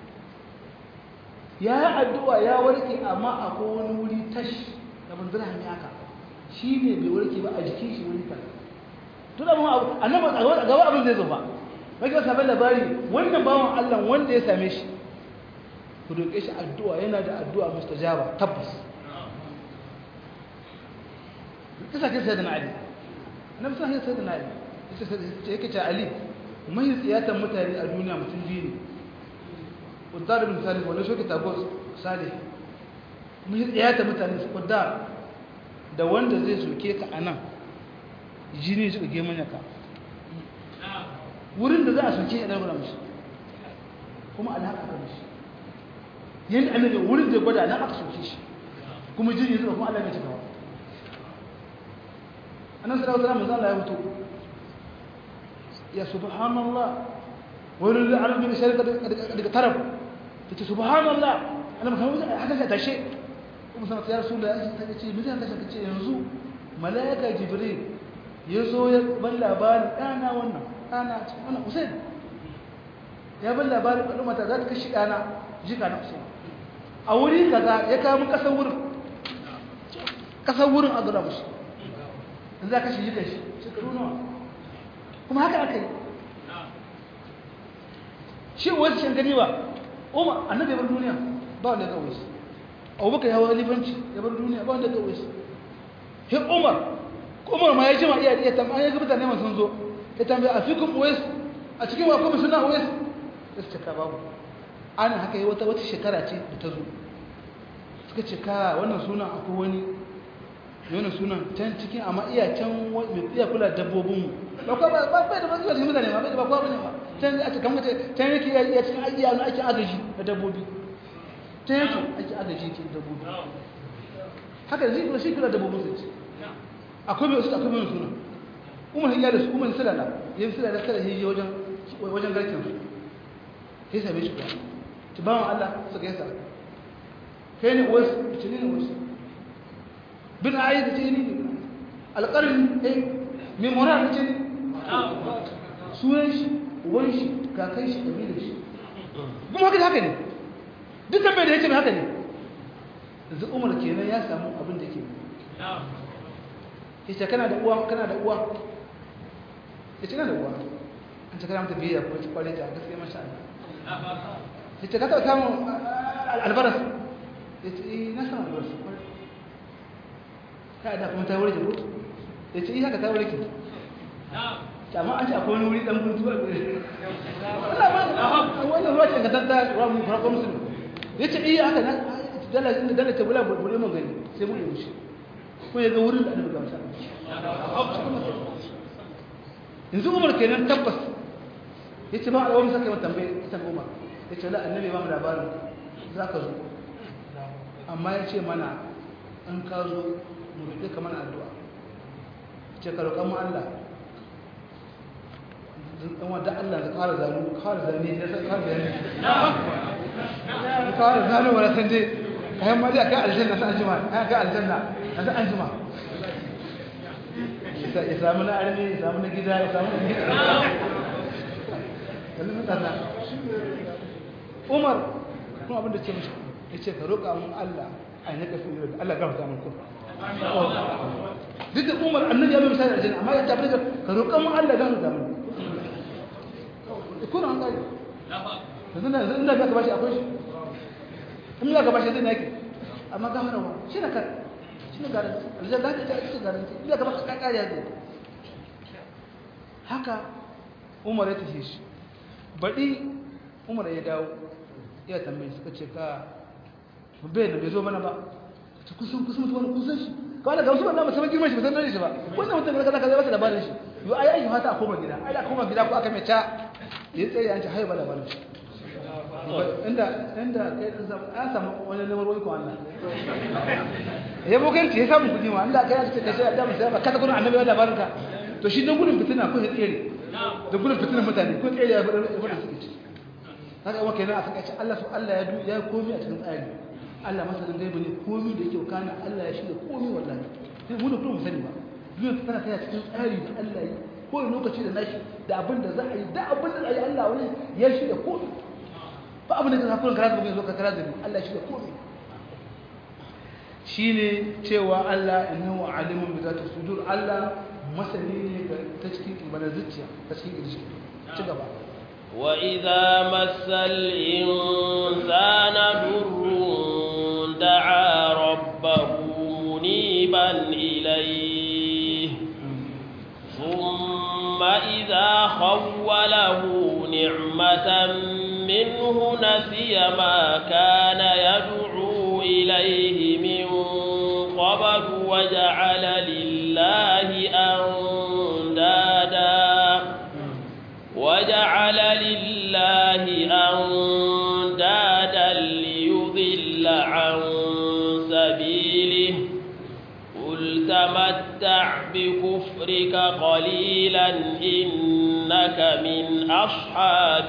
ya yi addu'a ya warke amma akwai wani wuri tash da ban zira hanyar haka shi ne bai warke ba a jikin shi wani kan tun abin abu annaba a gaba abin zai zo ba maki wasu abin labari wannan bawan allah wanda ya same shi ku doke shi addu'a yana da addu'a mustajaba tabbas kisa kin sai da na ali annabi sai sai da na ali yake ce ali mai tsiyatan mutane a duniya mutum biyu ne kuddar bin salih wani shoki tagos salih mun yi tsayata mutane su kuddar da wanda zai soke ka a nan jini su ɗage manya ka wurin da za a soke ya ɗarfura mashi kuma alhaka ka mashi yin annabi wurin da gwada nan aka soke shi kuma jini zuba kuma allah mai cikawa annan sallallahu alaihi wasallam ya fito ya subhanallah wurin da arabi da shari'a daga taraf ta ce subhanallah ana maka haka ka tashe kuma sanar ya rasu da ya ta ce mutum ta ce yanzu mala'ika jibril ya zo ya ban labarin ɗana wannan ɗana wannan usain ya ban labarin ɗan mata za ta kashi ɗana jika na usain a wuri kaza ya kawo mu ƙasar wurin ƙasar wurin a gura mushi in za ka shi jika shi shekaru nawa kuma haka aka yi shi wasu shan gani ba umar annabi ya bar duniya ba wanda ya kawo shi abubakar ya hawa lifanci ya bar duniya ba wanda ya kawo shi he umar umar ma ya jima iya iya tambaya ya ga mutane masu zo ya tambaya a fikun uwais a cikin wa kuma suna uwais ya su cika babu ana haka yi wata wata shekara ce da ta zo suka ce ka wannan sunan akwai wani yana sunan can cikin amma iya can mai iya kula dabbobinmu ba kwa ba ba da ba cikin mutane ba ba kwa bane ba can a cikin mutane can yake iya cikin ajiya na ake agaji da dabbobi can yake ake agaji ke dabbobi haka zai kula shi kula dabbobin su ce akwai mai akwai mai sunan umar hiya da su umar silala yin silala kada yi wajen wajen garkin su sai same shi kuwa ci bawan Allah suka yasa kai ne wasu ci ne wasu bin ayi da ce ni alƙarin eh mai mora da ce ni sunan shi uwan shi kakan shi ƙabilar shi kuma haka da haka ne duk tambayar da ya ce mai haka ne yanzu umar kenan ya samu abin da ke ya ce kana da uwa kana da uwa ya ce kana da uwa an ce kana mata biyayya ko ci kwale ta gaskiya masha Allah ya ce ka taɓa samun albaras ya ce na samun albaras ka da kuma ta warke ko ya ce haka ta warke amma an ce akwai wani wuri dan guntu a gure wannan ruwa ce ga tanta ruwa mu farko musulmi ya ce iya haka nan dala inda dala ta bula bude mun gani sai mu yi shi ko ya ga wurin da annabi ga masa yanzu umar kenan tabbas ya ce ba a wani saka mata tambaye ita umar ya ce la annabi ba mu labarin za ka zo amma ya ce mana an ka zo mu roƙe ka mana addu'a ce ka roƙa mu Allah dan wanda Allah ya ƙara zanu ƙara zane ya san ƙara zane ƙara zanu wala san dai kayan ma dai ka aljanna sai anjima ka aljanna sai anjima ya samu na arme ya samu na gida ya samu na gida kallon mutane Umar kuma abin da ce mishi ya ce ka roƙa mun Allah a yi naka fiye da Allah gafarta mun kuma duk da umar annabi ya bai misali aljanna amma ya tafi da ka roƙa mun Allah gafarta mun kuna an kare yanzu na yanzu inda ka bashi akwai shi in za ka bashi zai nake amma gafara wa shi na kare shi na garanti aljanna ka ta ita garanti inda ka bashi ka kare ya zai haka umar ya tafi shi baɗi umar ya dawo iya tambayi suka ce ka bai da bai zo mana ba ta kusan kusan mutum wani kusan shi kawai daga wasu wannan musamman girman shi musamman shi ba wannan mutum kaza kaza ba ta labarin shi yau ai ai fata a koma gida ai a koma gida ko aka mai ca ya tsaye an ce hai ba labarin shi inda inda kai dan samu an samu wani lamar wani ko Allah ya bokanci ya samu kudi ma Allah kai ya ce kai da musa ba kada gudun annabi ya labarin ka to shi dan gudun fitina ko ya tsere da gudun fitinan mutane ko tsere ya fada fada suke ci haka yawa kenan a saka ce Allah su Allah ya du ya komi a cikin tsari Allah masanin gaibu ne komi da yake kana Allah ya shirya komi wallahi sai mu da kuma sani ba duniya tana tana cikin tsari da Allah yi ko lokaci da nashi da abin da za a yi da abin da za a yi Allah wani ya shirya komi ba abin da ka kurin karatu bai zo ka karatu da Allah shi da komai shine cewa Allah innahu alimun bi zati sudur Allah masani ne ga ta cikin ibada zuciya ta cikin kirshi ci gaba wa idza massal insana durrun da'a rabbahu muniban ilayhi thumma idza khawwalahu ni'matan منه نسي ما كان يدعو إليه من قبل وجعل لله أندادا وجعل لله أندادا ليضل عن سبيله قل تمتع بكفرك قليلا إنك من أصحاب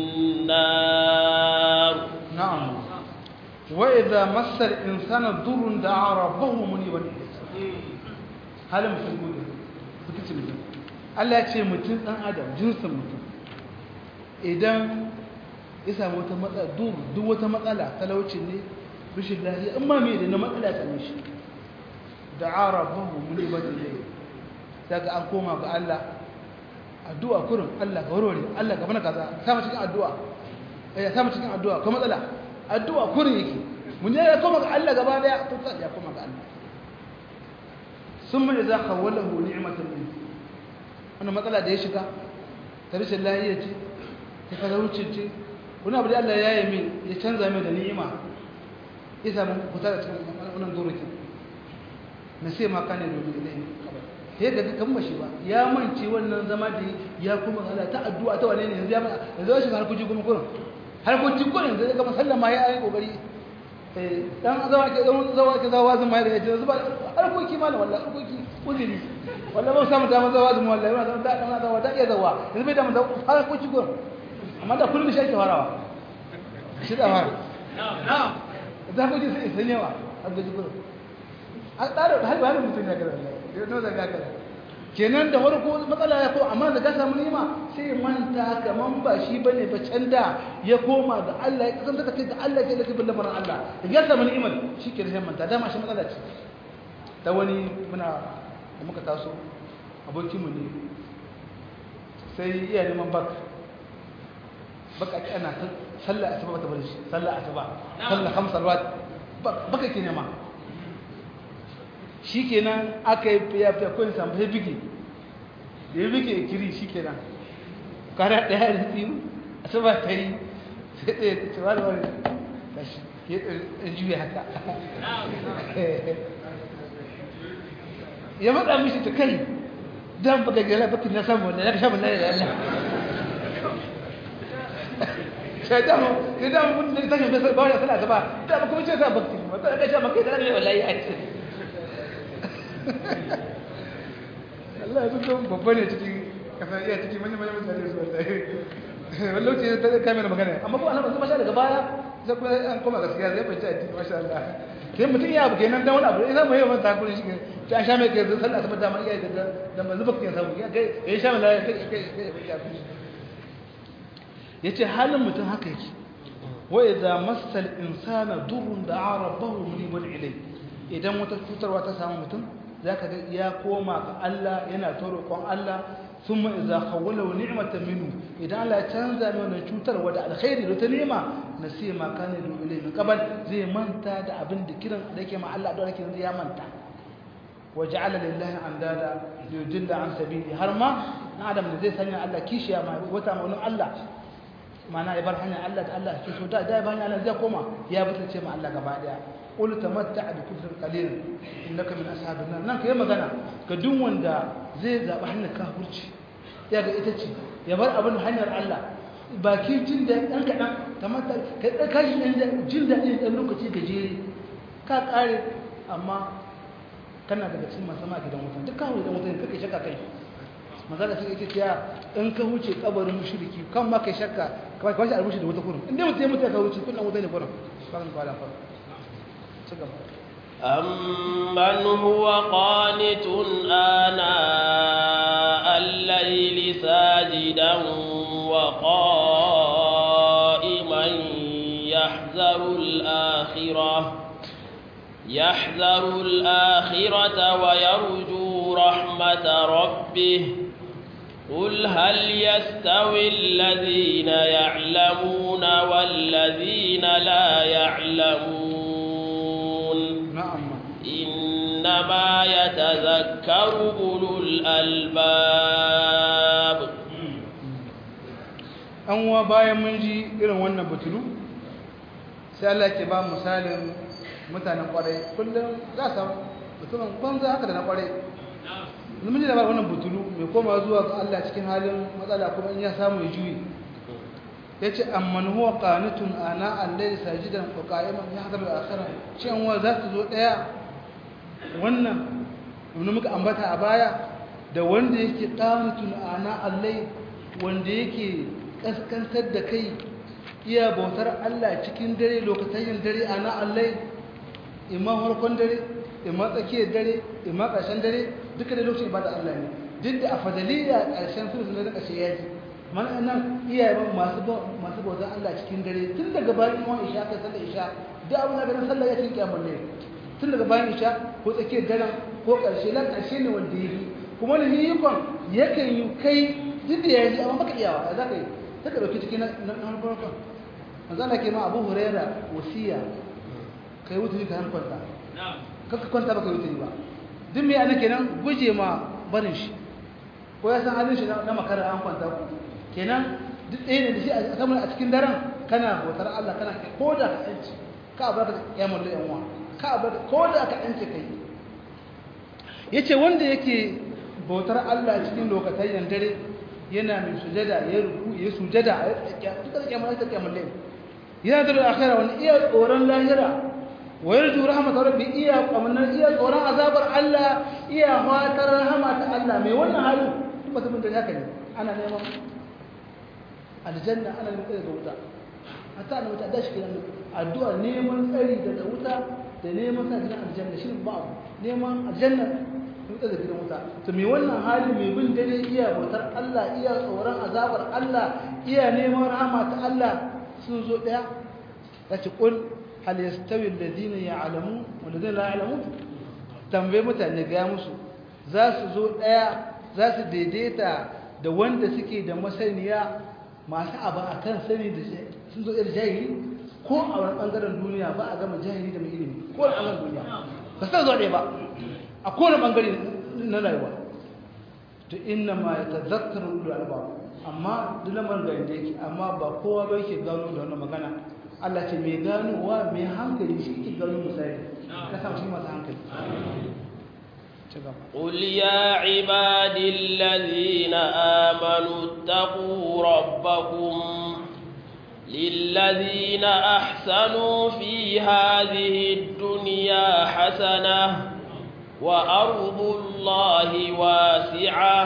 النار نعم وإذا مس الإنسان ضر دعا ربه منيبا إليه هل مسلمون بكتب mutum Allah ce mutum ɗan adam jinsin mutum idan ya samu wata matsala duk wata matsala talaucin ne rashin lafiya in ma me da na matsala ta mishi da'a rabbahu muniban ilayhi daga an koma ga Allah addu'a kurin Allah ka warware Allah ka bana kaza sama cikin addu'a ya sama cikin addu'a ko matsala addu'a kurin yake mun ya koma ga Allah gaba daya to sai ya koma ga Allah summa idza khawwalahu ni'matan min wannan matsala da ya shiga ta rashin lafiya ce ta talauci ce wani abu da Allah ya yi min ya canza min da ni'ima ya samu fita da cikin wannan durukin na sai ma kane domin ilai sai ga kan mashi ba ya mance wannan zama da ya kuma Allah ta addu'a ta wane ne yanzu ya yanzu ya shiga harkoki kuma kurin harkoki kurin yanzu ga musallama ya yi kokari eh dan zawa ke zaman zawa ke zawa zuma da yace zuba harkoki malam wallahi harkoki uzuri wallahi ba samu dama zawa zuma wallahi ba da dan zawa da iya zawa yanzu bai da mun harkoki kurin amma da kullun shi ake farawa shi da fara na'am da harkoki sai sai ne wa harkoki kurin an tsara har ba mutum ya gara ya no da gaka kenan da farko matsala ya ko amma da ka samu nima sai manta kaman ba shi bane ba can da ya koma ga Allah ya kasance kai ga Allah ke da kibin lamarin Allah da ya samu ni'imar shi ke sai manta dama shi matsala ce ta wani muna da muka taso abokin mu ne sai iya neman bak baka ki ana sallah asuba ba ta bari shi sallah asuba sallah khamsa salawat baka ke nema shi kenan aka yi fiye-fiye kawai samu sai bige da ya bige kiri shi kenan kara ɗaya da biyu a saba ta yi sai ɗaya ta ce wani wani ta shi ya ɗan juya haka ya matsa mishi ta kai don baka gera bakin na samu wanda ya ka sha mun lalata Allah sai da mu sai da mu mun da tashin bai ba wani sana ta ba da kuma ce sa bakin ba ta ga sha maka da wallahi a ce Allah ya fito babba ne cikin kasar iya cikin manyan manyan mutane su wallahi wani lokaci ta kai mana magana amma ko annabi kuma sha daga baya sai kuma an koma gaskiya zai fahimci addini masha Allah sai mutum ya buge nan dan wani abu idan mai yawan takuri shi ta an sha mai kai sallah ta dama iya da da manzu baka ya samu ya kai ya sha mai lafiya kai kai kai yace halin mutum haka yake wa idza massal insana durrun da'a rabbahu munibun ilayhi idan wata cutarwa ta samu mutum za ka ga ya koma ga Allah yana ta roƙon Allah sun ma iza kawwala wa ni'matan minhu idan Allah ya canza mai wannan cutarwa da alkhairi da ta nema na sai ma kana da ilai min qabal zai manta da abin da kiran da yake ma Allah da yake yanzu ya manta wa ja'ala lillahi andada yudilla an sabili har ma na adam da zai sanya Allah kishiya ma wata maunin Allah mana ya bar hanyar Allah da Allah ke so da da ba hanyar Allah zai koma ya butulce ma Allah gaba daya qul tamatta'a bi kufrin qalil innaka min ashabin nar nan kai magana ga duk wanda zai zaba hanyar kafirci ya ga ita ce ya bar abin hanyar Allah baki jin da dan kadan tamatta kai da kashi dan jin da dan lokaci gajere ka kare amma kana daga cikin masu ma gidan wutan duk kawo gidan wutan kake shakka kai mazala sai yake cewa in ka huce kabarin mushriki kan ma kai shakka kamar kawai albushi da wata kurin inda mutum ya mutu ka huce kullum wuta ne kurin bakan kwala fa ci gaba أمن هو قانت آناء الليل ساجدا وقائما يحذر الآخرة يحذر الآخرة ويرجو رحمة ربه قل هل يستوي الذين يعلمون والذين لا يعلمون na'am إنما يتذكر أولو الألباب an wa bayan mun ji irin wannan butulu sai Allah ke ba misalin mutanen kwarai kullum za su mutumin banza haka da na kwarai mun ji da wannan butulu mai koma zuwa ga Allah cikin halin matsala kuma in ya samu ya juyi yace amman huwa qanitun ana al-layli sajidan wa qa'iman yahdharu al-akhirah shin wa za su zo daya wannan mun muka ambata a baya da wanda yake qanitun ana al-layli wanda yake kaskantar da kai iya bautar Allah cikin dare lokacin dare ana Allah imma harkon dare imma tsakiyar dare imma ƙarshen dare duka da lokacin ibada Allah ne duk da a fadaliya ƙarshen su da ƙarshe ya ji mana nan iyaye masu masu bautar Allah cikin dare tun daga bayan iman isha kai sallar isha da abin da ganin sallah ya cikin kiyamar ne tun daga bayan isha ko tsakiyar daren ko ƙarshe lan ƙarshe ne wanda ya yi kuma da yikon yakan yi kai duk da ya ji amma baka iyawa za ka yi ta ka ɗauki cikin na farkon manzana ke ma abu huraira wasiya ka yi wuturi ka yan kwanta kaka kwanta ba ka yi wuturi ba duk mai ana kenan guje ma barin shi ko ya san halin shi na makarar an kwanta ku kenan duk ɗaya ne da shi a kamar a cikin daren kana bautar Allah kana ko da ka ɗanci ka abar da kiyamar da yanwa ka abar da ko da ka ɗanci kai ya ce wanda yake bautar Allah cikin lokacin dare yana mai sujada ya ruku ya sujada a duka kiyamar ta kiyamar lai yana da akhira wani iya tsoron lahira wa yarju rahmatar rabbi iya kamannar iya tsoron azabar Allah iya fatar rahama ta Allah mai wannan hali duk mutumin da haka ne ana neman aljanna ana neman tsari da wuta hatta ana wuta da shi kenan addu'a neman tsari daga wuta da neman sa gidan aljanna shi ba abu neman aljanna wuta da gidan wuta to me wannan hali mai bin dare iya bautar Allah iya tsoron azabar Allah iya neman rahama ta Allah sun zo daya yace qul hal yastawi alladhina ya'lamun wal ladina la ya'lamun tambaye mutane ga musu za su zo daya za su daidaita da wanda suke da masaniya masu abu akan sani da sun zo irin jahili ko a wani bangaren duniya ba a gama jahili da mai ilimi ko a bangaren duniya ba su zo ɗaya ba a kowane bangare na rayuwa to inna ma ya tazakkaru ulul albab amma duk lamarin ga inda yake amma ba kowa ba yake gano da wannan magana Allah ce mai ganowa mai hankali shi yake gano misali ka samu shi masu hankali قل يا عبادي الذين آمنوا اتقوا ربكم للذين أحسنوا في هذه الدنيا حسنة وأرض الله واسعة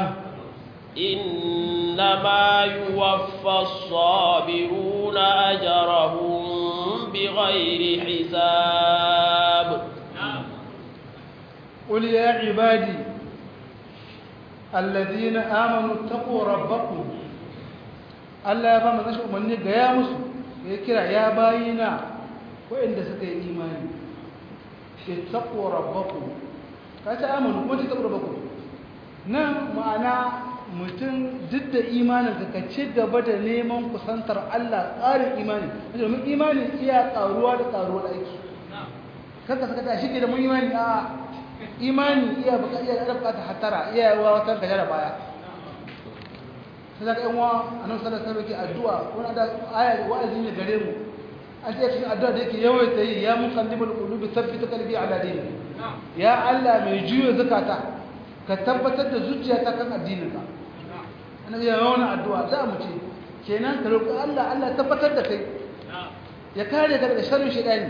إنما يوفى الصابرون أجرهم بغير حساب قل يا عبادي الذين آمنوا اتقوا ربكم Allah ya ba mu nashi umarni ga ya musu ya kira ya bayina waɗanda suka yi imani ittaqu rabbakum ka ta amanu kuma ittaqu rabbakum nan ma'ana mutum duk da imanin ka ci gaba da neman kusantar Allah tsarin imani domin imani iya karuwa da karuwar aiki kanka saka ta shige da mun imani a imani iya buƙatar iya da buƙatar hatara iya yawa wata gajara baya sai daga yan wa annabi sallallahu alaihi wasallam yake addu'a wani da aya wa'azi ne gare mu an ce cikin addu'a da yake yawaita yi ya muqallibul qulubi thabbit qalbi ala dinik ya Allah mai juyo zakata ka tabbatar da zuciyata kan addininka annabi ya yawan addu'a za mu ce kenan ka roƙi Allah Allah tabbatar da kai ya kare ka daga sharrin shaytani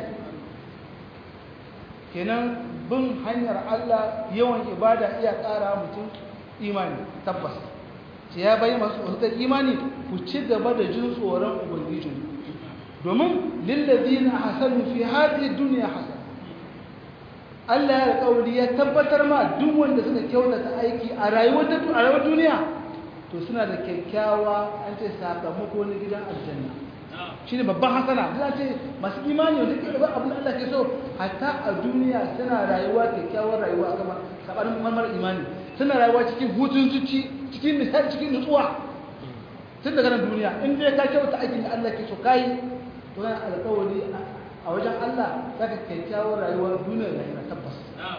kenan bin hanyar Allah yawan ibada iya ƙara mutum imani tabbas ce ya bayi masu tsoron imani ku ci gaba da jin tsoron ubangijin domin lillazina hasanu fi hadhihi dunya hasan Allah ya alƙawari ya tabbatar ma duk wanda suka kyautata aiki a rayuwar a rayuwar duniya to suna da kyakkyawa an ce sakamako na gidan aljanna shine babban hasana da ce masu imani wanda ke ba abin da Allah ke so hatta a duniya suna rayuwa kyakkyawar rayuwa kamar sabanin marmar imani suna rayuwa cikin hutun zuci cikin nishadi cikin nutsuwa tun daga nan duniya in dai ka kyauta aikin da Allah ke so kai to yana alƙawari a wajen Allah zaka kyakkyawar rayuwar duniya da lahira tabbas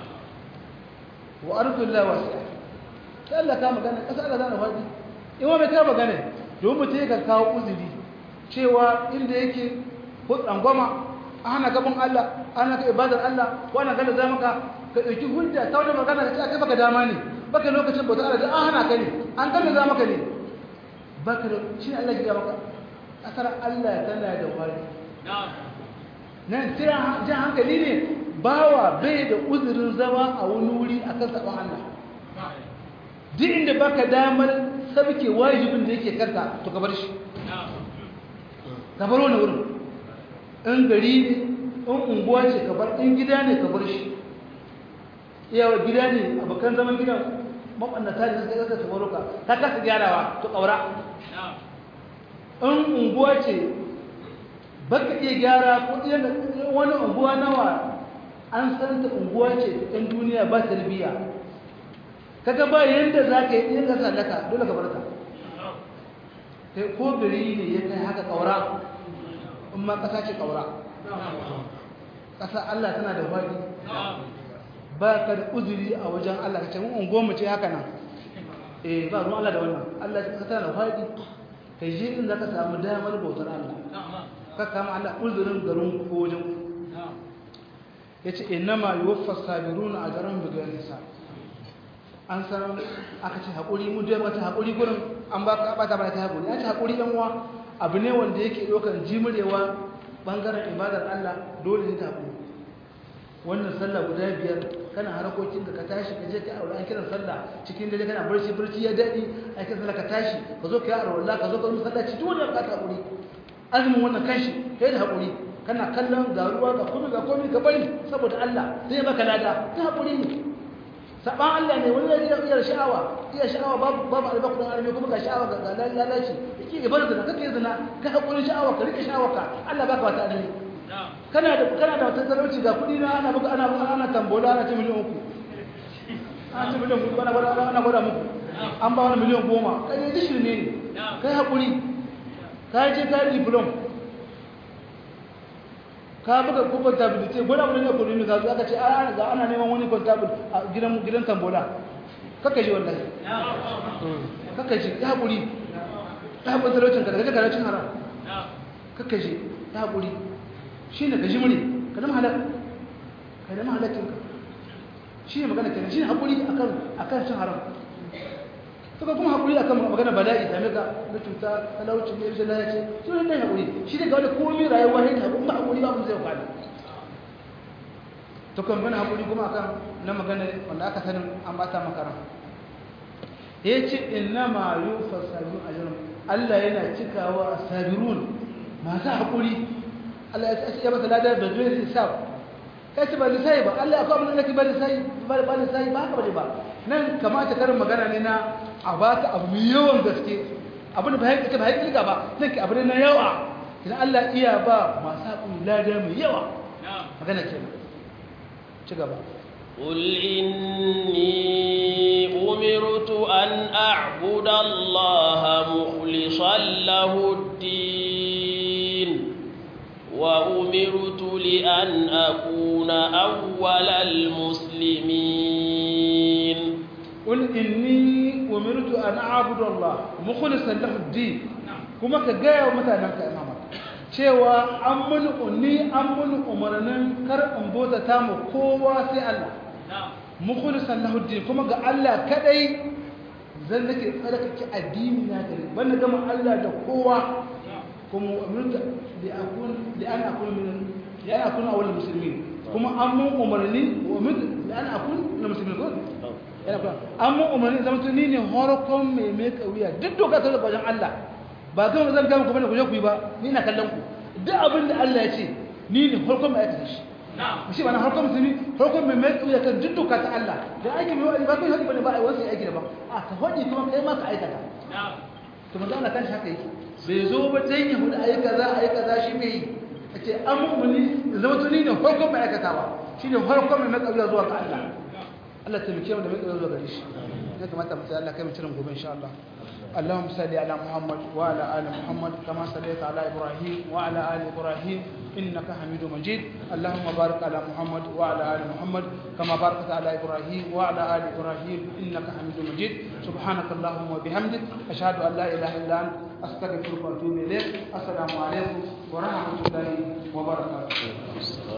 wa ardullahi wasi'a sai Allah ka magana kasa Allah zana faɗi in wa mai ka magana domin mutum ya kawo uzuri cewa inda yake ko tsangwama a hana gaban Allah ana ka ibadar Allah ko ana gana za maka ka ɗauki hujja ta wani magana ka ce kai baka dama ne baka lokacin bautar Allah da an hana ka ne an gana za maka ne baka da shi ne Allah ya maka asar Allah tana da wari nan tira jan hankali ne bawa bai da uzurin zama a wani wuri akan sabon Allah duk inda baka damar sabke wajibin da yake kanka to ka bar shi ka bar wani wurin in gari ne in unguwa ce ka bar in gida ne ka bar shi iyawa gida ne abokan zaman gidan mabannata ne suka kasa tabaro ka ka kasa gyarawa to kaura in unguwa ce baka iya gyara ko wani unguwa nawa an san ta unguwa ce ɗan duniya ba tarbiyya kaga ba yanda za ka yi ɗin ka sallaka dole ka bar ta kai ko gari ne ya kai haka ƙaura in ma ƙasa ce ƙaura ƙasa Allah tana da faɗi ba ka da uzuri a wajen Allah ka ce mun ungo mu ce haka nan eh ba ruwan Allah da wannan Allah ya tana da faɗi kai je in za ka samu damar bautar Allah ka kama Allah uzurin garin ko wajen yace innama yuwaffas sabiruna ajrahum bighayri hisab an san aka ce haƙuri mu da mata haƙuri gurin an ba ka bata bata haƙuri ya ce haƙuri ɗan uwa abu ne wanda yake ɗaukar jimurewa ɓangaren ibadar Allah dole ne ta haƙuri wannan sallah guda biyar kana harkokin ka tashi ka je ka aure an kiran sallah cikin dare kana barci barci ya daɗi an kiran sallah ka tashi ka zo ka yi aure ka zo ka yi sallaci duk wanda ka haƙuri azumin wannan kanshi kai da haƙuri kana kallon ga ruwa ga komai ga komai ka bari saboda Allah zai baka lada ta haƙuri ne saban Allah ne wani ya iya sha'awa iya sha'awa babu babu albakun arme kuma ga sha'awa ga lalaci yake ibar zina kake zina ka hakuri sha'awa ka rike sha'awa ka Allah baka wata arme kana da kana da wata talauci ga kudi na ana buga ana ana tambola ana ci miliyan uku ana ci miliyan uku ana gwada ana gwada muku an ba wani miliyan goma kai ne shirme ne kai hakuri ka je ka yi diplom ka buga ko contability gwada mun ne ko ne ka aka ce a ga ana neman wani contable a gidan gidan tambola kaka ji wallahi kaka ji ya hakuri ya hakuri talaucin ka daga talaucin haram kaka ji ya hakuri shine ka ji mure ka zama halak ka zama halakin ka shine magana kenan shine hakuri akan akan cin haram to kuma hakuri akan magana bala'i da maka na cuta talauci ne rashin lafiya ce to ne hakuri shi ne ga wani komai rayuwa ne ta kuma hakuri ba mun zai kwada to kan bana hakuri kuma akan na magana wanda aka sanin an bata makara yace innama yufasalu ajrun Allah yana cikawa asabirun masu hakuri Allah ya ce ya masa ladar da zai hisab kai ce ba lisai ba Allah akwai abin da nake ba lisai ba ba lisai ba haka ba nan kamata karin magana ne na a ba ka abu mai yawan gaske abin da ba haƙiƙa ba haƙiƙa ba nan ke abu ne na yawa idan Allah iya ba masu haƙuri lada mai yawa magana ke ci gaba قل إني أمرت أن أعبد الله مخلصا له الدين وأمرت لأن أكون أول المسلمين قل إني umirtu an a'budu Allah mukhlishan lahu ad-din kuma ka gaya wa mutanen ka imama cewa an mun unni an mun umarnin kar in bota ta mu kowa sai Allah mukhlishan lahu ad-din kuma ga Allah kadai zan nake tsarkake addini na gare ban na gama Allah da kowa kuma umirtu li akun li an akun min li an akun awwal muslimin kuma an mun umarni wa umirtu li an akun min muslimin ko yana kuma an mun umarni zama tun ni ne horokon mai mai kauya duk doka ta daga wajen Allah ba kan zan gama ku bane ku je ku yi ba ni na kallon ku duk abin da Allah ya ce ni ne horokon mai aikata shi shi ba na horokon musulmi horokon mai mai kauya kan duk doka ta Allah da aiki mai wani ba kai hadi bane ba ai wasu aiki da ba a ka hadi kuma kai ma ka aikata to manzo Allah kan shi haka yake bai zo ba dan ya hudu ayi kaza ayi kaza shi bai yi ce an mu'mini zama tuni ne horokon mai aikatawa shine horokon mai mai kauya zuwa ga Allah Allah ta mike mu da mai zuwa gare shi ya kamata mu sai Allah kai mu cirin gobe insha Allah اللهم صل على محمد وعلى ال محمد كما صليت على ابراهيم وعلى ال ابراهيم انك حميد مجيد اللهم بارك على محمد وعلى ال محمد كما باركت على ابراهيم وعلى ال ابراهيم انك حميد مجيد سبحانك اللهم وبحمدك اشهد ان لا اله الا انت استغفرك واتوب اليك السلام عليكم ورحمه الله وبركاته